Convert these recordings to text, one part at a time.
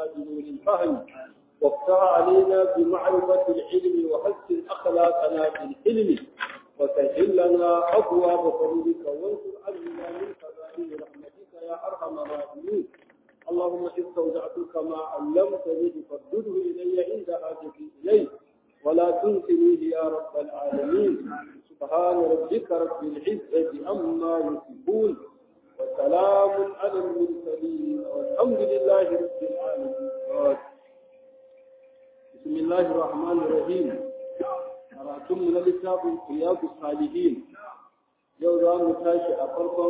بنور الفهم وافتح علينا بمعرفة العلم وحسن أخلاقنا بالحلم وسهل لنا أبواب فضلك وانصر علينا من خزائن رحمتك يا أرحم الراحمين اللهم استودعتك ما علمتني فردده إلي عند حاجتي إليه ولا تنسنيه يا رب العالمين سبحان ربك رب العزة عما يصفون وسلام على المرسلين والحمد لله رب العالمين بسم الله الرحمن الرحيم karatun mu na littafin Iyadu Salihin yau za mu tashi a farkon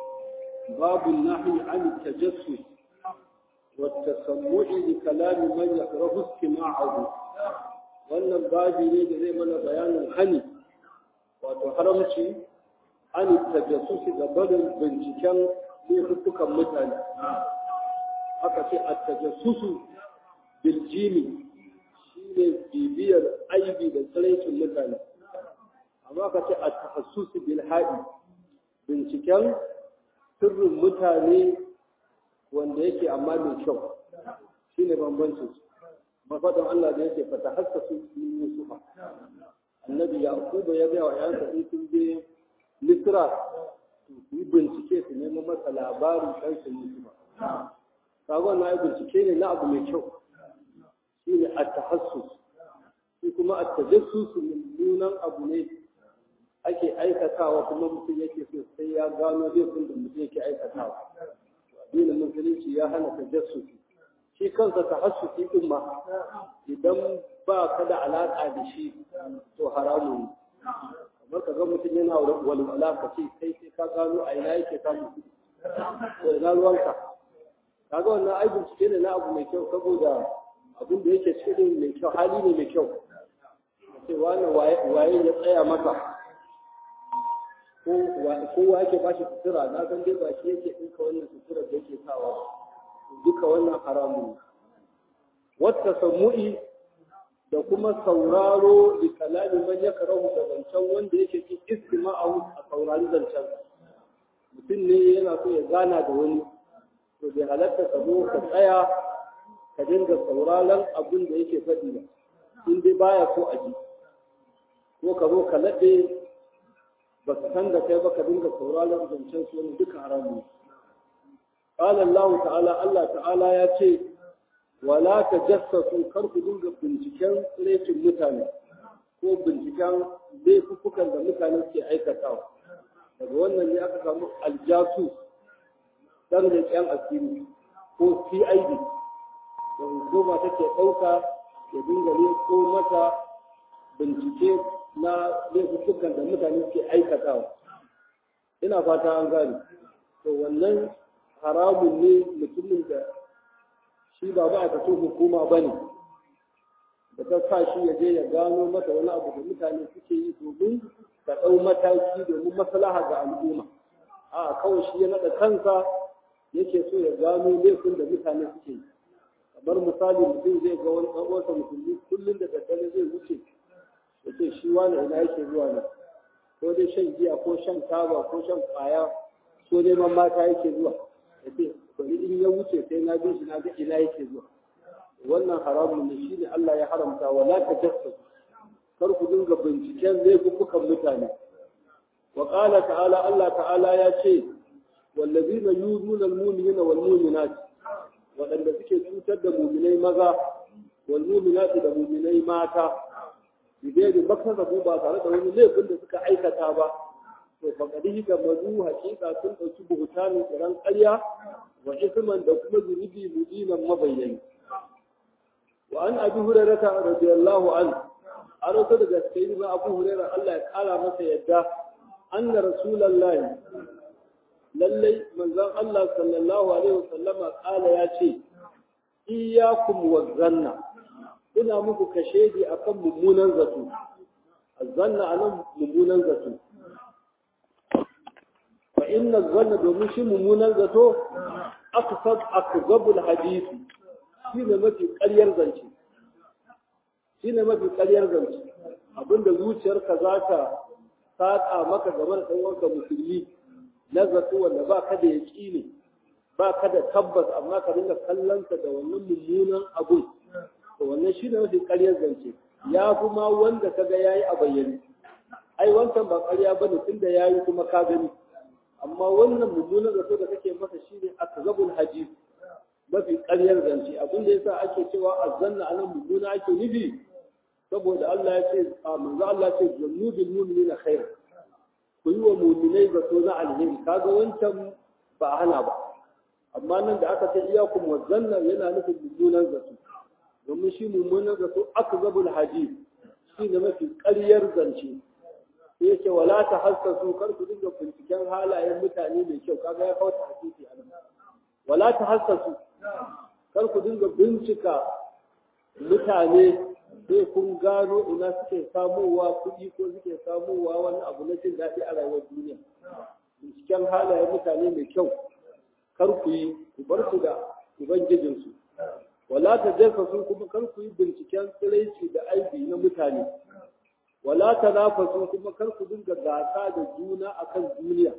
babun nahi an tajassus wa tasammu'i li kalami man yakrahu istima'ahu wannan babi ne da zai mana bayanin hani wato haramci an tajassus ga barin binciken laifukan mutane aka ce a tajassusu biljimi ne bibiyar aibi da tsiraicin mutane amma ka ce a tahassusi bil haɗi binciken sirrin mutane wanda yake amma mai kyau shi ne bambancin su mafaɗin Allah da yake fata hassasu min Yusufa annabi Yaquba ya gaya wa yansa in sun je Misra su yi bincike su nemo masa labarin ɗansa Yusufa sabon na yi bincike ne na abu mai kyau shi ne a tahassus shi kuma a tajassus mummunan abu ne ake aikatawa kuma mutum yake so sai ya gano laifin da mutum yake aikatawa addinin musulunci ya hana tajassus shi kansa tahassusi din ma idan ba ka da alaka da shi to haramun ne kamar ka ga mutum yana walwala ka ce kai sai ka gano a ina yake samun kuɗi to ina ruwanka kaga wannan ai bincike ne na abu mai kyau saboda abin da yake cikin mai kyau hali ne mai kyau sai wani waye ya tsaya maka ko kowa yake ba shi sutura na san dai ba shi yake ɗinka wannan sutura da yake sawa duka wannan haramun wata samu'i da kuma sauraro da kalami man ya karahu da zancen wanda yake cin istima'ahu a saurari zancen mutum ne yana so ya gana da wani to bai halatta ka zo ka tsaya ka dinga sauraron abin da yake faɗi ba in dai baya so a ji ko ka zo ka laɗe ba ka san da kai ba ka dinga sauraron zancen su wani duka haramu qala Allah ta'ala Allah ta'ala ya ce wala tajassasu kar ku dinga binciken tsirecin mutane ko binciken laifukan da mutane ke aikatawa daga wannan ne aka samu aljasu dan da yan asiri ko CID da hukuma take ɗauka ya dinga ko mata bincike na laifukan da mutane suke aikatawa ina fata an gane to wannan haramun ne mutumin da shi ba ba a hukuma ba ne da ta sa shi ya je ya gano mata wani abu da mutane suke yi domin ka ɗau mataki domin maslaha ga al'umma a kawai shi ya naɗa kansa yake so ya gano laifin da mutane suke yi kamar misali mutum zai ga wani ɗan uwansa musulmi kullum da daddare zai wuce ya ce shi wani ina yake zuwa ne ko dai shan giya ko shan taba ko shan kwaya ko dai man mata yake zuwa ya ce bari in ya wuce sai na bin shi na ga ina yake zuwa wannan haramun ne shine Allah ya haramta wa la tajassus kar ku dinga binciken laifukan mutane wa qala ta'ala Allah ta'ala ya ce wallazina yuzuna al-mu'minina wal mu'minat waɗanda suke cutar da muminai maza wal muminati da muminai mata bidai da bakar da ba tare da wani laifin da suka aikata ba to faqadi ga mazu hakika sun dauki buhutanin kiran ƙarya wa isman da kuma zunubi mudinan mabayyani wa an abi hurairah radiyallahu anhu an rasu daga sayyidina abu hurairah Allah ya kara masa yadda anna rasulullahi lallai manzon Allah sallallahu alaihi wasallama kala ya ce iyyakum wazanna ina muku kashedi akan mummunan zato azanna anan mummunan zato fa inna zanna domin shi mummunan zato aksab akzabul hadisi shine mafi ƙaryar zance shine mafi ƙaryar zance abinda zuciyarka za ta saƙa maka game da ɗan uwanka musulmi na zato wanda ba ka da yaƙini ba ka da tabbas amma ka dinga kallonsa da wannan mummunan abun to wannan shi ne mafi ƙaryar zance ya fi ma wanda ka ga ya yi a bayyane ai wancan ba ƙarya ba ne tun da ya yi kuma ka gani amma wannan mummunan zato da kake masa shi ne akzabul hadis mafi ƙaryar zance abin da yasa ake cewa azzanna anan mummuna ake nufi saboda Allah ya ce manzo Allah ya ce zannu bil mu'minina khair ku yi wa mu'minai zato na alheri kaga wancan ba a hana ba amma nan da aka ce iyakum wa zanna yana nufin mummunan zato domin shi mummunan zato akzabul hadis shi ne mafi ƙaryar zance sai yake wala ta hassasu kar ku dinga binciken halayen mutane mai kyau kaga ya kawo hadisi a nan wala ta hassasu kar ku dinga bincika mutane sai kun gano ina suke samowa kuɗi ko suke samowa wani abu na jin daɗi a rayuwar duniya binciken halayen mutane mai kyau kar ku yi ku bar su da ubangijinsu wala ta jarfasu kuma kar ku yi binciken tsiraici da aibi na mutane wala ta nafasu kuma kar ku dinga gasa da juna akan duniya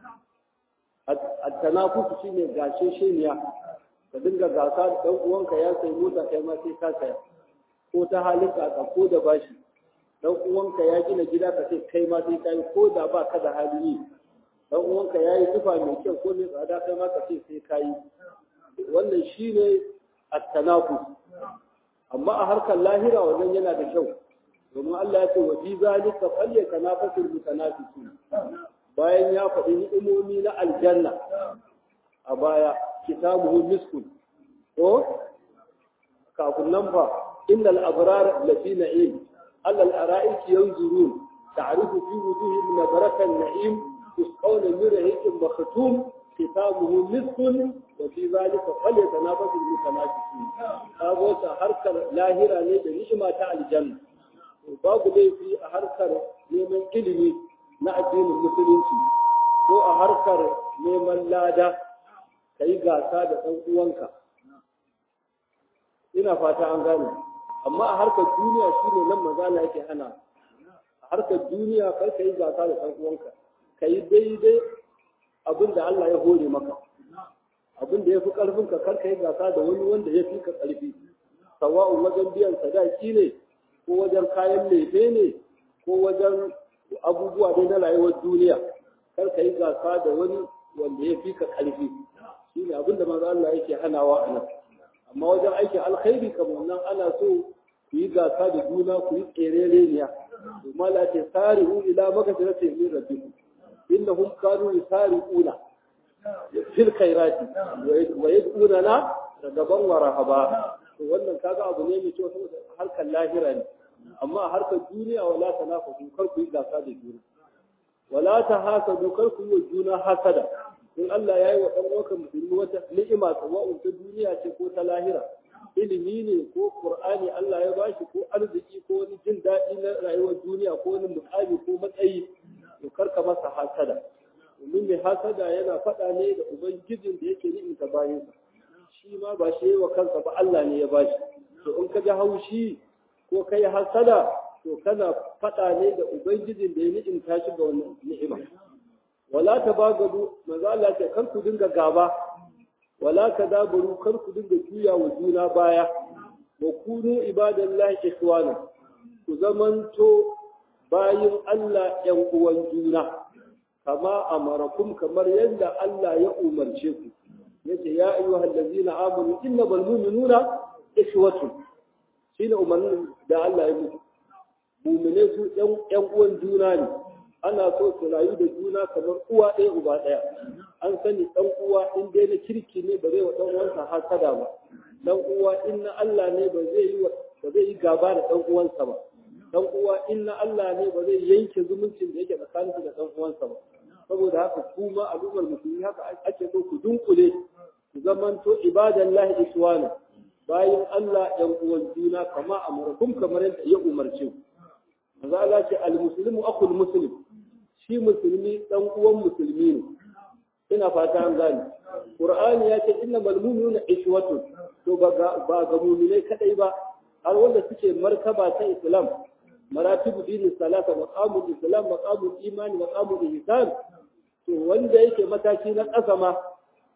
at-tanafusu shine gashe sheniya ka dinga gasa da dan uwanka ya sai mota kai ma sai ka saya ko ta halin ka ko da bashi dan uwanka ya gina gida ka sai kai ma sai kai ko da ba ka da hali yi dan uwanka ya yi tufa mai kyau ko mai tsada kai ma ka sai sai kai wannan shine at-tanafus amma a harkar lahira wannan yana da kyau domin Allah ya ce wa fi zalika falyatanafasul mutanafisun bayan ya faɗi ni'imomi na aljanna a baya kitabuhu miskun ko kafin nan fa innal abrar lafi na'im allal ara'iki yanzurun ta'rifu fi wujuhihim nadratan na'im yusqawna min rahiqin makhtum kitabuhu miskun wa fi zalika falyatanafasul mutanafisun kago ta harkar lahira ne da ni'ima ta aljanna babu laifi a harkar neman ilimi na addinin musulunci ko a harkar neman lada ka yi gasa da ɗan uwanka ina fata an gane amma a harkar duniya shi ne nan mazala yake hana a harkar duniya kar ka yi gasa da ɗan uwanka ka yi daidai abin da Allah ya hore maka abin da ya fi ƙarfinka kar ka yi gasa da wani wanda ya fi ka ƙarfi sawa'un wajen biyan sadaki ne ko wajen kayan lefe ne ko wajen abubuwa dai na rayuwar duniya kar ka yi gasa da wani wanda ya fi ka ƙarfi shi ne abin da manzo Allah yake hanawa a nan amma wajen aikin alkhairi kamar nan ana so ku yi gasa da juna ku yi tserereniya domin Allah ce sari'u ila magfiratin min rabbikum innahum kanu yusari'una fil khairati wa yad'una ragaban wa rahaba to wannan kaga abu ne mai kyau saboda harkar lahira ne amma a harkar duniya wala tanafasu kar ku yi gasa da juna wala ta hasadu kar ku yi wa juna hasada in Allah ya yi wa ɗan uwanka musulmi wata ni'ima sawa'un ta duniya ce ko ta lahira ilimi ne ko qur'ani Allah ya bashi ko arziki ko wani jin daɗi na rayuwar duniya ko wani mukami ko matsayi to karka masa hasada domin mai hasada yana faɗa ne da ubangijin da yake ni'imta bayansa shi ma ba shi yi wa kansa ba Allah ne ya bashi to in ka ji haushi ko kai hasada to kana faɗa ne da ubangijin da ya ni'imta shi ga wannan ni'ima wala ta bagadu manzo Allah ce kar ku dinga gaba wala ka dabaru kar ku dinga juya wa juna baya wa kunu ibadallahi ikhwana ku zamanto bayin Allah yan uwan juna kama amarakum kamar yadda Allah ya umarce ku yace ya ayyuhal ladzina amanu innamal mu'minuna ikhwatun shine umarnin da Allah ya muku mu'mine su yan uwan juna ne ana so su rayu da juna kamar uwa ɗaya uba ɗaya an sani ɗan uwa in dai na kirki ne ba zai wa ɗan uwansa hasada ba ɗan uwa in na Allah ne ba zai yi ba zai yi gaba da ɗan uwansa ba ɗan uwa in na Allah ne ba zai yanke zumuncin da yake tsakaninsa da ɗan uwansa ba saboda haka kuma al'ummar musulmi haka ake so ku dunkule ku zamanto ibadallahi iswana bayan Allah ɗan uwan juna kama amurakum kamar yadda ya umarce ku manzo Allah ce al-muslimu akhul muslim shi musulmi dan uwan musulmi ne ina fata an gane qur'ani ya ce innamal mu'minuna ishwatun to ba ga ba ga mu'minai kadai ba har wanda suke martaba ta islam maratibu dini salata maqamul islam maqamul imani maqamul ihsan to wanda yake mataki na ƙasa ma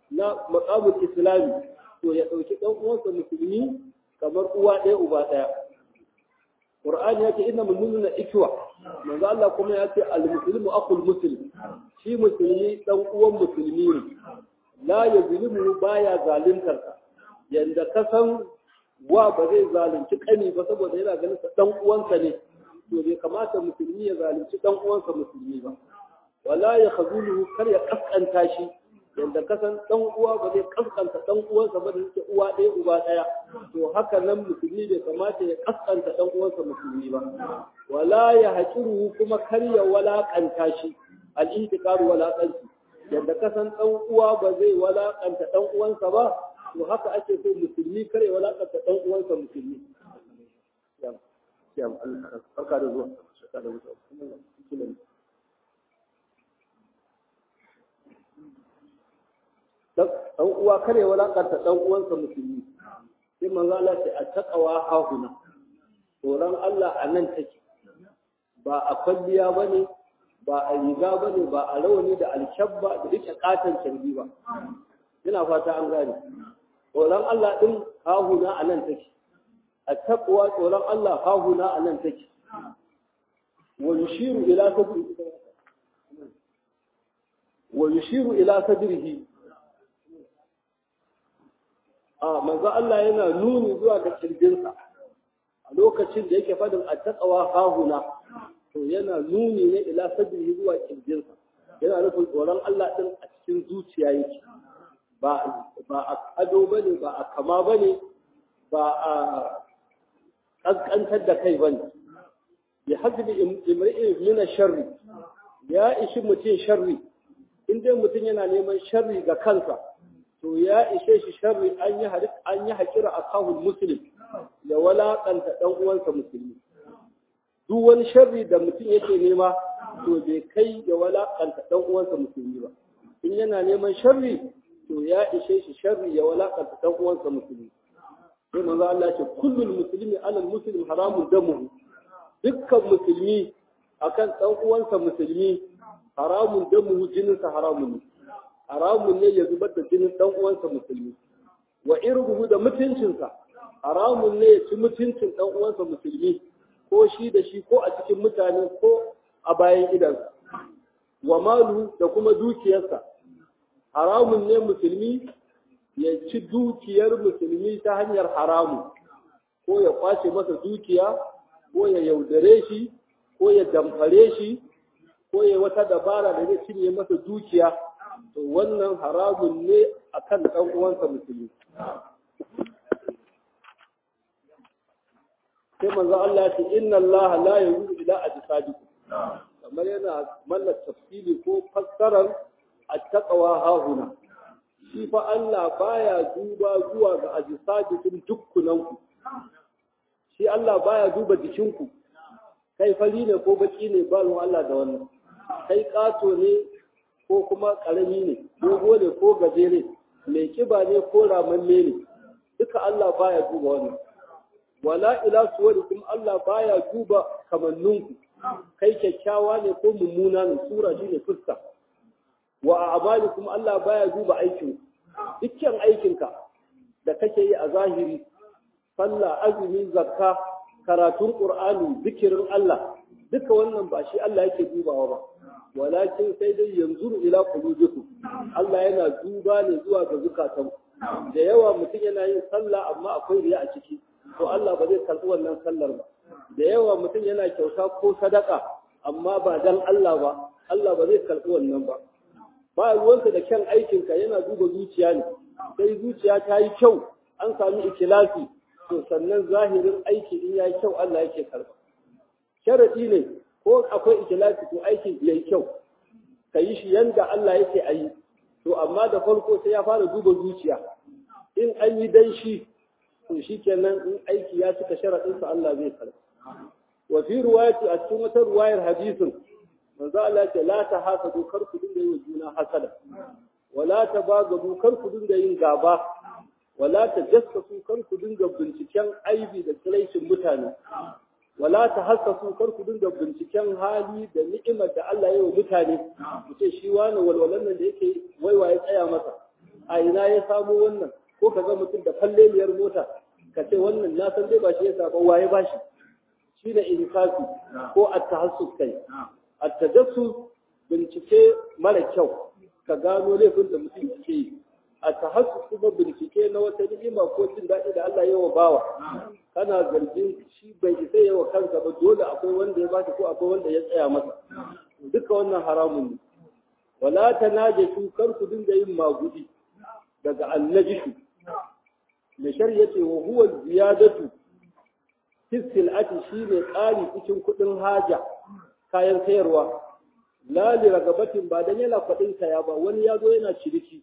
na maqamul islami to ya dauki dan uwansa musulmi kamar uwa ɗaya uba ɗaya Qur'ani yake inna mu'minuna ikwa manzo Allah kuma ya ce al-muslimu akhul muslim shi musulmi dan uwan musulmi ne la yazlimu baya zaluntar ka yanda ka san wa ba zai zalunci kani ba saboda yana ganin sa dan uwansa ne to bai kamata musulmi ya zalunci dan uwansa musulmi ba wala ya khazuluhu kar ya kaskanta shi yanda kasan dan uwa ba zai kaskanta dan uwansa ba da yake uwa ɗaya uba ɗaya to haka nan musulmi bai kamata ya kaskanta dan uwansa musulmi ba wala ya haƙiru kuma kar ya walakanta shi al-ihtiqaru walaqanci yanda kasan dan uwa ba zai walakanta dan uwansa ba to haka ake so musulmi kar ya walakanta dan uwansa musulmi yam barka da zuwa barka da zuwa dan uwa kare walakanta dan uwansa musulmi sai manzo Allah sai a taqwa hahuna tsoron Allah a nan take ba a kwalliya bane ba a riga bane ba a rawani da alkyabba da duka katan carbi ba ina fata an gane tsoron Allah din hahuna a nan take a taqwa tsoron Allah hahuna a nan take wa yushiru ila sadrihi wa yushiru ila sadrihi a manzo Allah yana nuni zuwa ga kirjinsa a lokacin da yake fadin attaqwa hahuna to yana nuni ne ila sadrihi zuwa kirjinsa yana nufin tsoron Allah din a cikin zuciya yake ba ba a ado bane ba a kama bane ba a kaskantar da kai bane ya hasbi imri'in min sharri ya ishi mutum sharri in dai mutum yana neman sharri ga kansa to ya ishe shi sharri an yi an yi hakira a kawun muslim ya walakanta dan uwansa musulmi duk wani sharri da mutum yake nema to bai kai ya walakanta dan uwansa musulmi ba in yana neman sharri to ya ishe shi sharri ya walakanta dan uwansa musulmi sai manzo Allah ce kullul muslimi ala muslim haramun damuhu dukkan musulmi akan dan uwansa musulmi haramun damuhu jininsa haramun ne haramun ne ya zubar da jinin dan uwansa musulmi wa irguhu da mutuncinsa haramun ne ya ci mutuncin dan uwansa musulmi ko shi da shi ko a cikin mutane ko a bayan idansa wa malu da kuma dukiyarsa haramun ne musulmi ya ci dukiyar musulmi ta hanyar haramu ko ya kwace masa dukiya ko ya yaudare shi ko ya damfare shi ko ya wata dabara da zai cinye masa dukiya to wannan haramun ne akan ɗan uwansa musulmi sai manzo Allah ya ce inna Allah la yuzu ila ajsadikum kamar yana mallar tafsiri ko fassarar at-taqwa hahuna shi fa Allah baya duba zuwa ga ajsadikum dukkunanku shi Allah baya duba jikinku kai fari ne ko baki ne ba Allah da wannan kai kato ne ko kuma ƙarami ne, dogo ne ko gajere, mai kiba ne ko ramamme ne, duka Allah baya duba wannan. Wala ila suwarikum Allah baya duba kamanninku, kai kyakkyawa ne ko mummuna ne, sura shi ne fuska. Wa a amalikum Allah baya duba aikin, dukkan aikinka da kake yi a zahiri, sallah, azumi, zakka, karatun Ƙur'ani, zikirin Allah, duka wannan ba shi Allah yake dubawa ba. walakin sai dai yanzu ila qulubikum Allah yana duba ne zuwa ga zukatan da yawa mutum yana yin sallah amma akwai riya a ciki to Allah ba zai karɓi wannan sallar ba da yawa mutum yana kyauta ko sadaka amma ba dan Allah ba Allah ba zai karɓi wannan ba ba ruwansa da kyan aikinka yana duba zuciya ne sai zuciya ta yi kyau an sami ikilasi to sannan zahirin aiki in ya yi kyau Allah yake karɓa sharaɗi ne ko akwai ikilasi to aikin yayi kyau ka yi shi yanda Allah yake a yi to amma da farko sai ya fara duba zuciya in an yi dan shi to shi kenan in aiki ya cika sharaɗinsa Allah zai karɓa wa fi ruwayati a cikin wata ruwayar hadisin manzo Allah ce la ta hasadu kar ku dinga yin juna hasada wala ta bagadu kar ku dinga yin gaba wala ta jassasu kar ku dinga binciken aibi da tsiraicin mutane wala ta hassasu kar ku dinga binciken hali da ni'imar da Allah ya yi wa mutane mu ce shi wani walwalan nan da yake waiwaye tsaya masa a ina ya samo wannan ko ka ga mutum da falleliyar mota ka ce wannan na san dai ba shi ya saba waye ba shi shi ne insafi ko at-tahassus kai at-tajassus bincike mara kyau ka gano laifin da mutum yake yi a tahassus kuma bincike na wata ni'ima ko jin daɗi da Allah ya wa bawa kana zargin shi bai isa yawa kansa ba dole akwai wanda ya bashi ko akwai wanda ya tsaya masa duka wannan haramun ne wala tanajashu kar ku dinga yin magudi daga annajishu mai shari'a ce wa huwa ziyadatu fi sil'ati shine ƙari cikin kuɗin haja kayan sayarwa la li ragabatin ba dan yana faɗin saya ba wani ya zo yana ciniki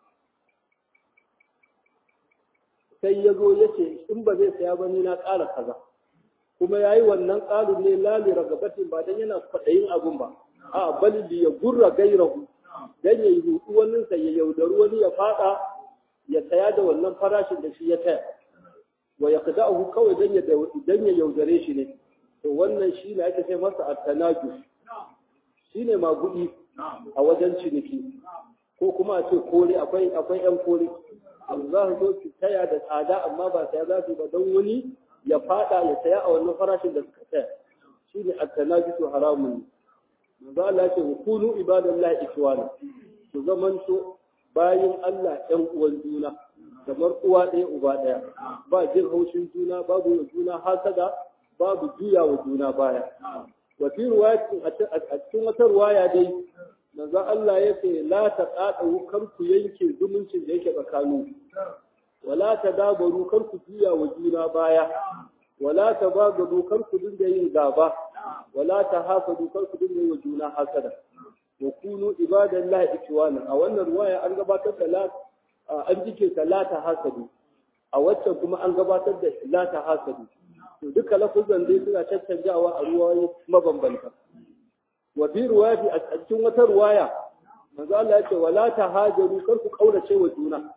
sai ya zo ya ce in ba zai saya ba ni na ƙara kaza kuma ya yi wannan ƙarin ne la li ragabatin ba dan yana faɗayin abun ba a bali li ya gurra gairahu dan ya yi hudu wannan sai ya yaudari wani ya faɗa ya saya da wannan farashin da shi ya taya wa ya kada'ahu kawai dan ya dan ya yaudare shi ne to wannan shi ne ake sai masa at-tanajus shine magudi a wajen ciniki ko kuma a ce kore akwai akwai yan kore za su zo su taya da tsada amma ba saya za su ba don wani ya fada ya saya a wannan farashin da suka taya shine at-tanajusu haramun manzo Allah ya ce kunu ibadallahi ikhwana su zamanto bayin Allah ɗan uwan juna kamar uwa ɗaya uba ɗaya ba jin haushin juna babu wa juna hasada babu juya wa juna baya wa fi riwayatin a cikin wata riwaya dai manzo Allah ya ce la taqadu kar ku yanke zumuncin da yake tsakanin wala tadabaru kar ku juya wa juna baya wala tabagadu kar ku dinga yin gaba wala tahasadu kar ku dinga yin wa juna hasada wa kunu ibadallahi ikwana a wannan riwaya an gabatar da la an jike ta la tahasadu a waccan kuma an gabatar da la tahasadu to duka lafuzan dai suna caccanjawa a ruwayoyi mabambanta wa fi riwayati a cikin wata riwaya manzo Allah ya ce wala tahajaru kar ku kaurace wa juna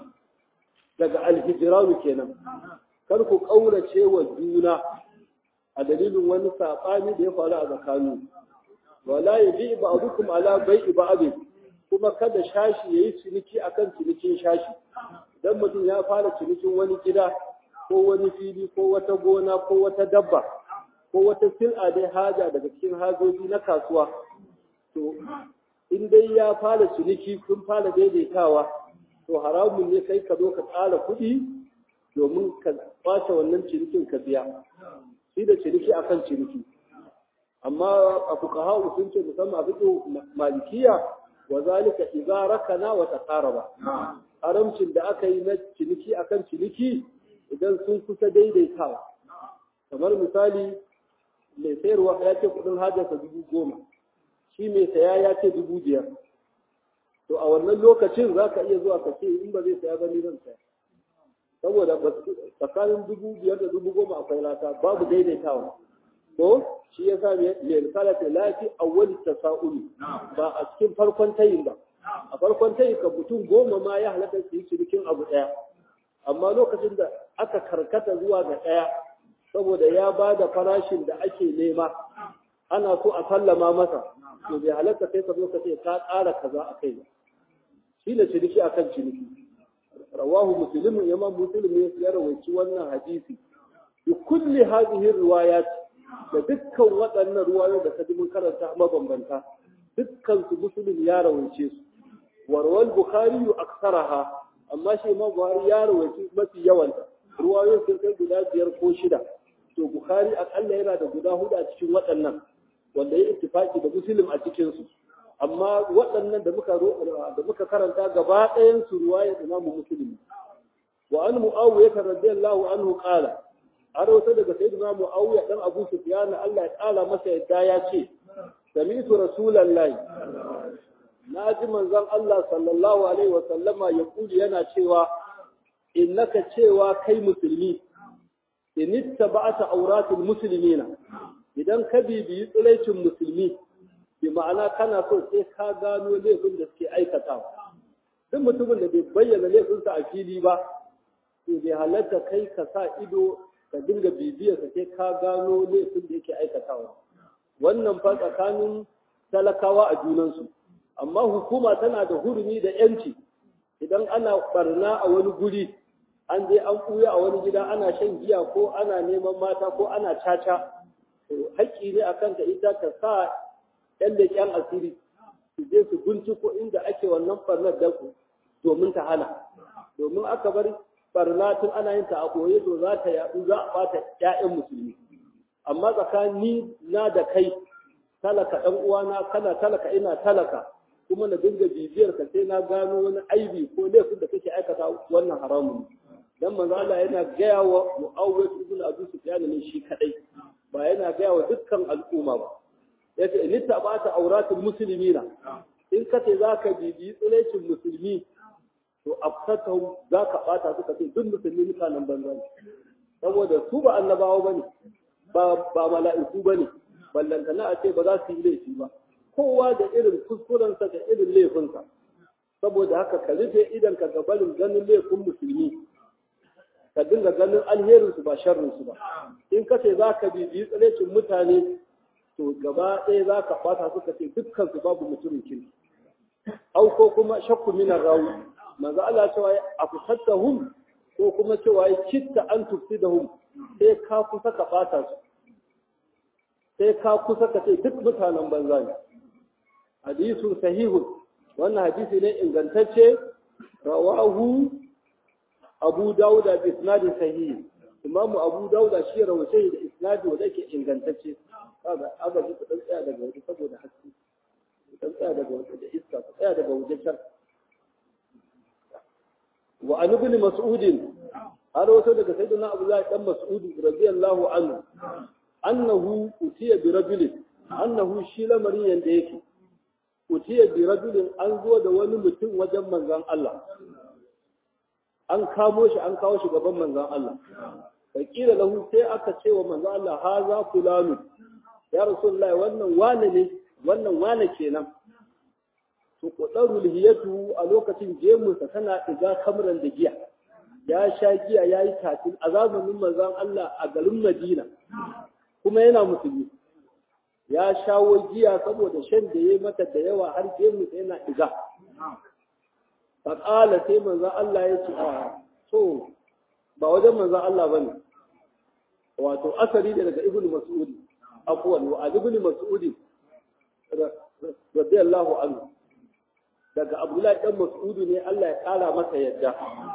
daga alhijranu kenan kar ku kaurace wa juna a dalilin wani sabani da ya faru a tsakanin wala yabi ba'dukum ala bai'i ba'd kuma kada shashi yayi ciniki akan cinikin shashi dan mutum ya fara cinikin wani gida ko wani fili ko wata gona ko wata dabba ko wata sil'a dai haja daga cikin hajoji na kasuwa to in dai ya fara ciniki kun fara daidaitawa to haramun ne kai ka zo ka tsara kuɗi domin ka kwace wannan cinikin ka biya shi da ciniki akan ciniki amma a fuqaha sun ce musamman a fiqh malikiya wa zalika idza rakana wa taqaraba haramcin da aka yi na ciniki akan ciniki idan sun kusa daidaitawa kamar misali mai sayarwa ya ce kudin hajarsa dubu goma shi mai saya ya ce dubu biyar to a wannan lokacin za ka iya zuwa ka ce in ba zai saya ba ni zan saya saboda tsakanin dubu biyar da dubu goma akwai lata babu daidaitawa ko shi ya sa mai risala ta lafi awwal tasa'uli ba a cikin farkon tayin ba a farkon tayin ka mutum goma ma ya halatta su yi cinikin abu ɗaya amma lokacin da aka karkata zuwa ga ɗaya saboda ya ba da farashin da ake nema ana so a sallama masa to bai halatta kai ka zo ka ce ka ƙara kaza a kai ba shi ne ciniki akan ciniki rawahu muslimin imam muslim ya rawaici wannan hadisi bi kulli hadhihi riwayat da dukkan waɗannan ruwayoyi da kaji mun karanta mabambanta dukkan su muslim ya rawaice su warwal bukhari aksaraha amma shi imam buhari ya rawaice mafi yawanta ruwayoyin sun kai guda biyar ko shida to bukhari akalla yana da guda hudu a cikin waɗannan wanda ya ittifaki da muslim a cikin su amma waɗannan da muka da muka karanta gaba ɗayan su ruwayar imamu muslim wa an muawiya radiyallahu anhu qala har wata daga sayyidina muawiya dan abu sufyan Allah ya kala masa yadda ya ce sami'tu rasulullahi na ji manzon Allah sallallahu alaihi wa sallama ya kuli yana cewa innaka cewa kai musulmi in ittaba'ata auratul muslimina idan ka bibiyi tsiraicin musulmi bi ma'ana kana so sai ka gano laifin da suke aikatawa duk mutumin da bai bayyana laifinsa a fili ba to bai halatta kai ka sa ido ka dinga bibiyar sa sai ka gano laifin da yake aikatawa wannan fa tsakanin talakawa a junansu amma hukuma tana da hurumi da yanci idan ana barna a wani guri an je an ɓuya a wani gida ana shan giya ko ana neman mata ko ana caca to haƙƙi ne akan ta ita ta sa ɗan leƙen asiri su je su binciko inda ake wannan barnar da domin ta hana domin aka bar barna tun ana yin ta a ɓoye to za ta yaɗu za a ɓata ƴaƴan musulmi amma tsakani na da kai talaka ɗan uwana kana talaka ina talaka kuma na dinga bibiyar ka sai na gano wani aibi ko laifin da kake aikata wannan haramun dan manzo Allah yana gaya wa Muawwid ibn Abi Sufyan ne shi kadai ba yana gaya wa dukkan al'umma ba yace in tabata auratul muslimina in kace zaka bibi tsirecin musulmi to afsatahum zaka bata suka ce duk musulmi mutanen banza ne saboda su ba annabawa bane ba ba mala'iku bane ballantana a ce ba za su yi laifi ba kowa da irin kuskurensa da irin laifinsa saboda haka ka rufe idan ka gabanin ganin laifin musulmi ka dinga ganin alherinsu ba sharrinsu ba in ka ce za ka bibiyi tsirecin mutane to gaba ɗaya za ka ɓata suka ce dukkansu babu mutumin kirki au ko kuma shakku minar rawu manzo Allah cewa a fusattahum ko kuma cewa kitta an tufsidahum sai ka kusa ka ɓata su sai ka kusa ka ce duk mutanen banza ne hadisun sahihun wannan hadisi ne ingantacce rawahu abu dauda bi isnadin sahihi imamu abu dauda shi rawace da isnadi wanda yake ingantacce kaga aka ji ku dan tsaya daga waje saboda haske ku dan tsaya daga waje da iska ku tsaya daga waje can wa an ibn mas'ud har wato daga sayyidina abdullahi dan mas'ud radiyallahu anhu annahu utiya bi rajulin annahu shi lamarin yanda yake utiya bi rajulin an zo da wani mutum wajen manzon Allah an kamo shi an kawo shi gaban manzon Allah fakila lahu sai aka ce wa manzon Allah haza fulanu ya rasulullah wannan wane ne wannan wane kenan to kudaru lihiyatu a lokacin gemunsa tana diga kamran da giya ya sha giya yayi tatil a zamanin manzon Allah a garin Madina kuma yana musulmi ya shawo giya saboda shan da ya mata da yawa har gemu sai yana diga faƙala sai manzan Allah ya ce a so ba wajen manzan Allah ba ne wato asali da daga ibn mas'ud afwan wa ibn mas'ud radiyallahu anhu daga abdullahi dan mas'ud ne Allah ya kara masa yadda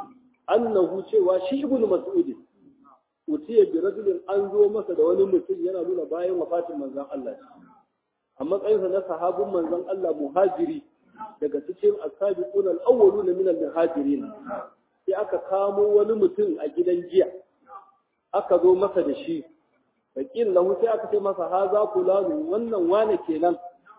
annahu cewa shi ibn mas'ud utiya bi rajulin an zo masa da wani mutum yana nuna bayan wafatin manzon Allah a matsayinsa na sahabin manzon Allah muhajiri daga cikin asabiqun al-awwalun min al-muhajirin sai aka kamo wani mutum a gidan jiya aka zo masa da shi fakil lahu sai aka ce masa haza fulanu wannan wane kenan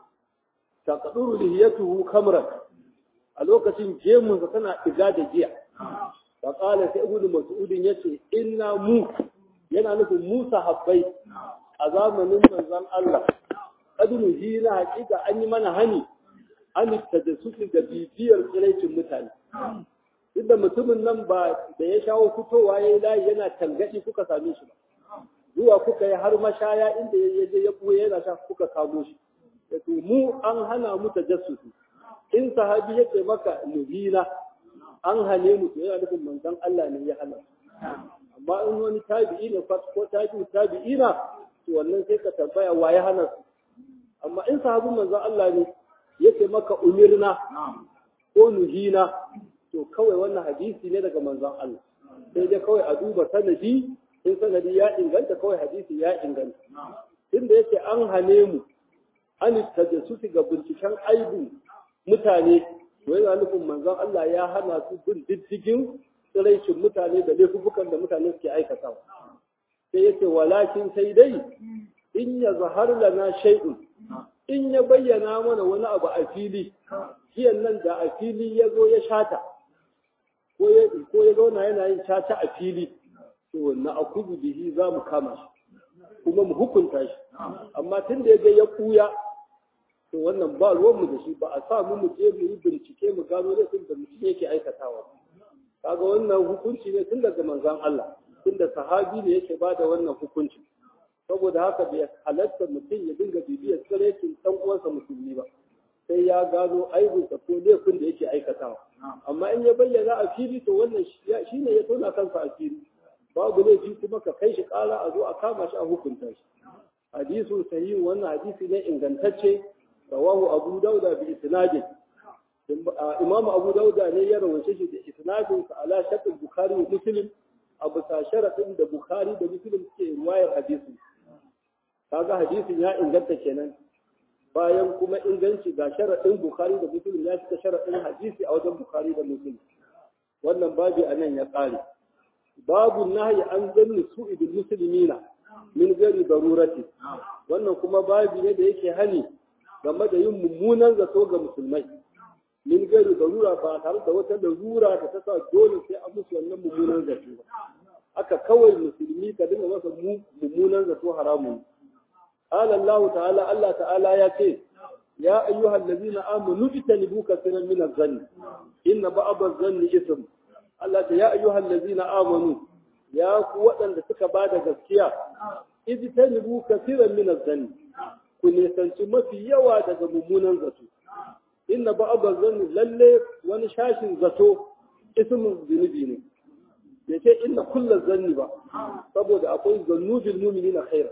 taqduru lihiyatuhu kamran a lokacin gemunsa tana diga da jiya فقال سيدنا مسعود yace inna mu yana nufin mu sahabbai a zamanin manzon Allah kadunu hina hakika an yi mana hani an tajassusi da bibiyar tsiraicin mutane inda mutumin nan ba da ya shawo fitowa yayi layi yana tangadi kuka same shi ba zuwa kuka yi har mashaya inda ya je ya buye yana sha kuka kamo shi to mu an hana mu tajassusi in sahabi yake maka nuhina an hane mu to yana nufin manzon Allah ne ya hana amma in wani tabi'i ne ko tabi'u tabi'ina to wannan sai ka tambaya wa ya hana su amma in sahabin manzon Allah ne yake maka umirna ko nuhina to kawai wannan hadisi ne daga manzon Allah sai dai kawai a duba sanadi in sanadi ya inganta kawai hadisi ya inganta inda yake an hane mu an tajassusi ga binciken aibu mutane to yana nufin manzon Allah ya hana su bin diddigin tsiraicin mutane da laifukan da mutane suke aikatawa sai yace walakin sai dai in ya zahar lana shay'un in ya bayyana mana wani abu a fili kiyan nan da a fili ya zo ya shata ko ya ko ya zauna yana yin shata a fili to na akubu bihi za mu kama shi kuma mu hukunta shi amma tun da ya ga ya kuya to wannan ba ruwanmu da shi ba a sa mu mu je mu yi bincike mu gano laifin da mutum yake aikatawa kaga wannan hukunci ne tun daga manzon Allah tun da sahabi ne yake ba da wannan hukunci saboda haka bai halatta mutum ya dinga bibiyar tsirekin dan uwansa musulmi ba sai ya gano aibinsa ko laifin da yake aikatawa amma in ya bayyana a fili to wannan shi ne ya tona kansa a fili babu laifi kuma ka kai shi kara a zo a kama shi a hukunta shi hadisu sahih wannan hadisi ne ingantacce rawahu abu dauda bi isnadin imam abu dauda ne ya rawace shi da isnadin sa ala shakl bukhari wa muslim abu sa sharadin da bukhari da muslim suke riwayar hadisi kaga hadisin ya inganta kenan bayan kuma inganci ga sharadin bukhari da muslim ya cika sharadin hadisi a wajen bukhari da muslim wannan babi anan ya kare babu nahyi an zanni su'i bil muslimina min gari darurati wannan kuma babi ne da yake hani game da yin mummunan zato ga musulmai min gari darura ba tare da wata larura da ta sa dole sai an musu wannan mummunan zato ba aka kawai musulmi ka dinga masa mummunan zato haramun قال الله تعالى الله تعالى يا كي يا أيها الذين آمنوا اجتنبوا كثيرا من الظن إن بعض الظن إثم الله يا أيها الذين آمنوا يا قوة أن تكباد gaskiya اجتنبوا كثيرا من الظن kun nisanci mafi yawa daga mummunan zato inna ba'd zanni lalle wani shashin zato ismin zunubi ne ya ce inna kullu zanni ba saboda akwai zannu bil mu'minina khaira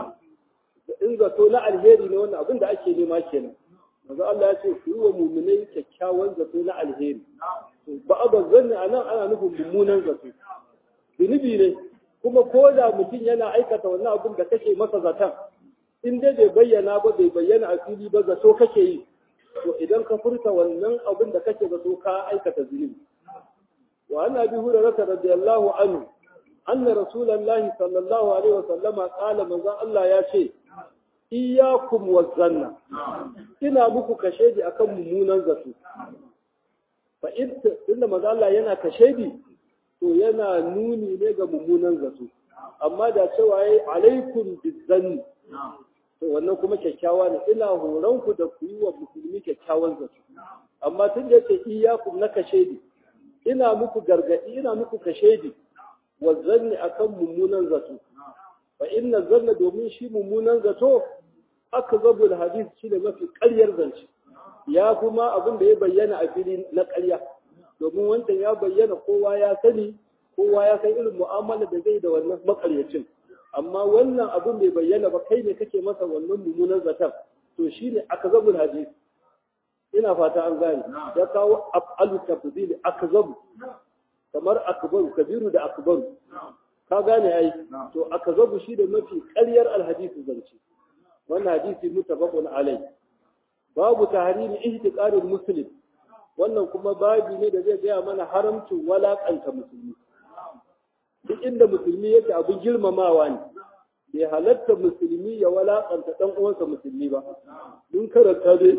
in zato na alheri ne wannan abin da ake nema kenan manzo Allah ya ce ku yi wa mu'minai kyakkyawan zato na alheri ba'd zanni anan ana nufin mummunan zato zunubi ne kuma ko da mutum yana aikata wannan abin da kake masa zaton in dai bai bayyana ba bai bayyana a fili ba zato kake yi to idan ka furta wannan abin da kake zato ka aikata zunubi wa an abi hurairah radiyallahu anhu anna rasulullahi sallallahu alaihi wasallam qala manzon Allah ya ce iyyakum wazanna ina muku kashedi akan mummunan zato fa inda manzon Allah yana kashedi to yana nuni ne ga mummunan zato amma da cewa yayi alaikum bizanni to wannan kuma kyakkyawa ne ina horon ku da ku yi wa musulmi kyakkyawan zato amma tun da yake iyakum na kashedi ina muku gargadi ina muku kashedi wa zanni akan mummunan zato fa inna zanna domin shi mummunan zato aka zabul hadis shi da mafi ƙaryar zance ya kuma abin da ya bayyana a fili na ƙarya domin wancan ya bayyana kowa ya sani kowa ya san irin mu'amala da zai da wannan makaryacin amma wannan abin bai bayyana ba kai ne kake masa wannan mummunan zaton to shine akzabul hadis ina fata an gane ya kawo afalu tafdil akzabu kamar akbaru kabiru da akbaru ka gane ai to akzabu shi da mafi ƙaryar alhadisi zance wannan hadisi mutabaqun alai babu tahrimi ihtiqarul muslim wannan kuma babi ne da zai gaya mana haramcin walakanta musulmi duk inda musulmi yake abin girmamawa ne bai halatta musulmi ya walakanta dan uwansa musulmi ba mun karanta dai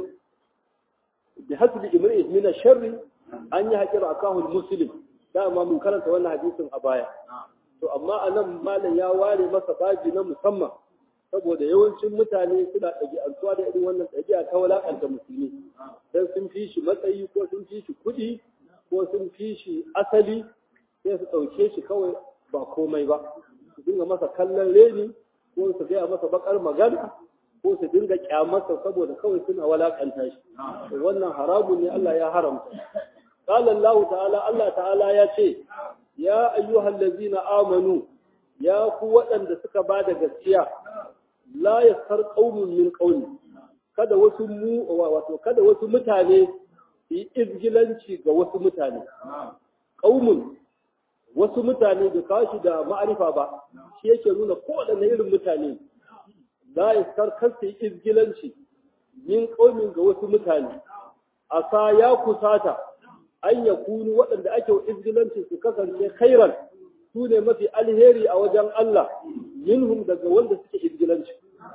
bi hasbi imri'in min sharri an yi haƙira akahul muslim dama mun karanta wannan hadisin a baya to amma anan malam ya ware masa baji na musamman saboda yawancin mutane suna ɗabi'antuwa da irin wannan ɗabi'a ta walakanta musulmi dan sun fi shi matsayi ko sun fi shi kuɗi ko sun fi shi asali sai su ɗauke shi kawai ba komai ba su dinga masa kallon reni ko su gaya masa bakar magana ko su dinga kyamarsa saboda kawai suna walakanta shi wannan haramun ne Allah ya haramta قال الله تعالى الله تعالى ya ce ya ayyuhal ladzina amanu ya ku waɗanda suka bada gaskiya la yasar qaumun min qaumi kada wasu mu wato kada wasu mutane su yi izgilanci ga wasu mutane qaumun wasu mutane da kashi da ma'arifa ba shi yake nuna kowaɗanne irin mutane la yasar kar su yi izgilanci min qaumin ga wasu mutane asa ya kusata an ya kunu waɗanda ake izgilanci su kasance khairan su ne mafi alheri a wajen Allah minhum daga wanda suke izgilanci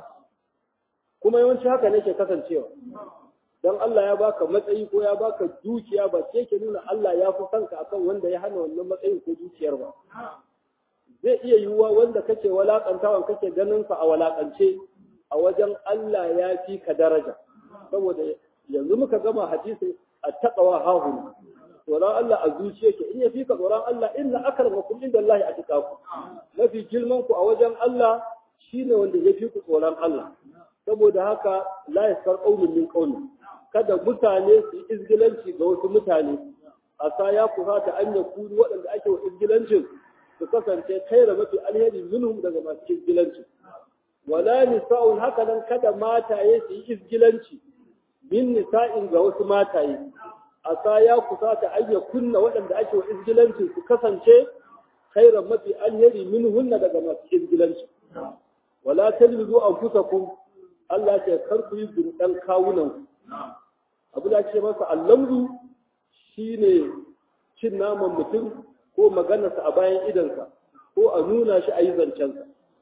kuma yawanci haka ne ke kasancewa don Allah ya baka matsayi ko ya baka dukiya ba ke ke nuna Allah ya fi sanka akan wanda ya hana wannan matsayin ko dukiyar ba zai iya yiwuwa wanda kake walakantawan kake ganin sa a walakance a wajen Allah ya fi ka daraja saboda yanzu muka gama hadisi a taqwa hahuna tsoron Allah a zuciya ke in ya fi ka tsoron Allah inna akramakum inda Allah a ku mafi girman ku a wajen Allah shine wanda ya fi ku tsoron Allah saboda haka la yasar qaumin min qaumi kada mutane su izgilanci ga wasu mutane asa ya kusata an ya kuru waɗanda ake wa izgilancin su kasance kaira mafi alheri minhum daga masu izgilancin wala nisa'un haka nan kada mataye su yi izgilanci min nisa'in ga wasu mataye asa ya kusata an ya kunna waɗanda ake wa izgilancin su kasance kaira mafi alheri minhunna daga masu izgilancin wala talmizu anfusakum Allah ce kar ku yi gundan kawunan abu da ake masa allamzu shine cin naman mutum ko maganarsa a bayan idansa ko a nuna shi a yi zancensa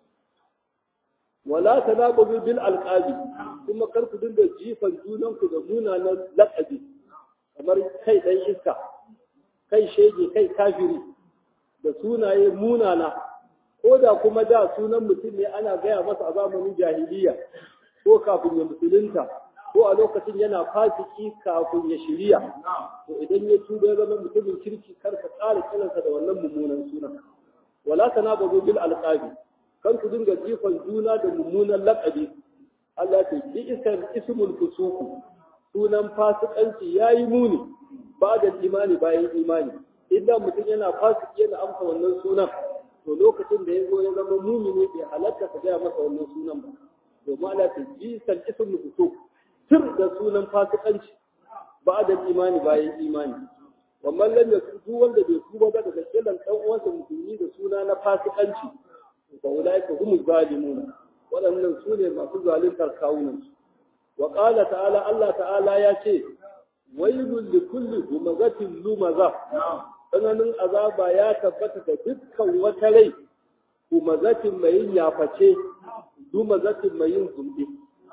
wala tanaqulu bil alqabi kuma kar ku dinga jifan junanku da munanan laqabi kamar kai dan iska kai shege kai kafiri da sunaye munana ko da kuma da sunan mutum ne ana gaya masa a zamanin jahiliya ko kafin ya musulunta ko a lokacin yana fasiki kafin ya shirya to idan ya tuba ya zama mutumin kirki kar ka ƙara kiransa da wannan mummunan sunan wala tanabazu bil alqabi kan ku dinga jifan juna da mummunan laƙabi Allah ta bi isan ismul fusuku sunan fasikanci yayi muni ba da imani bayan imani idan mutum yana fasiki yana amsa wannan sunan to lokacin da ya zo ya zama mumini bai halatta ka gaya masa wannan sunan ba domin Allah ta bi isan ismul fusuku tur da sunan fasikanci ba da imani bayan imani wannan lam yakutu wanda bai tuba ba daga kiran dan uwansa musulmi da suna na fasikanci fa ulaika humuz zalimuna waɗannan su ne masu zaluntar kawunan su wa qala ta'ala Allah ta'ala ya ce wailul likulli humazatin lumaza tsananin azaba ya tabbata da dukkan wata rai humazatin mai yin yaface lumazatin mai yin zumbi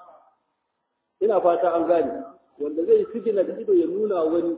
ina fata an gane wanda zai sigina da ido ya nuna wani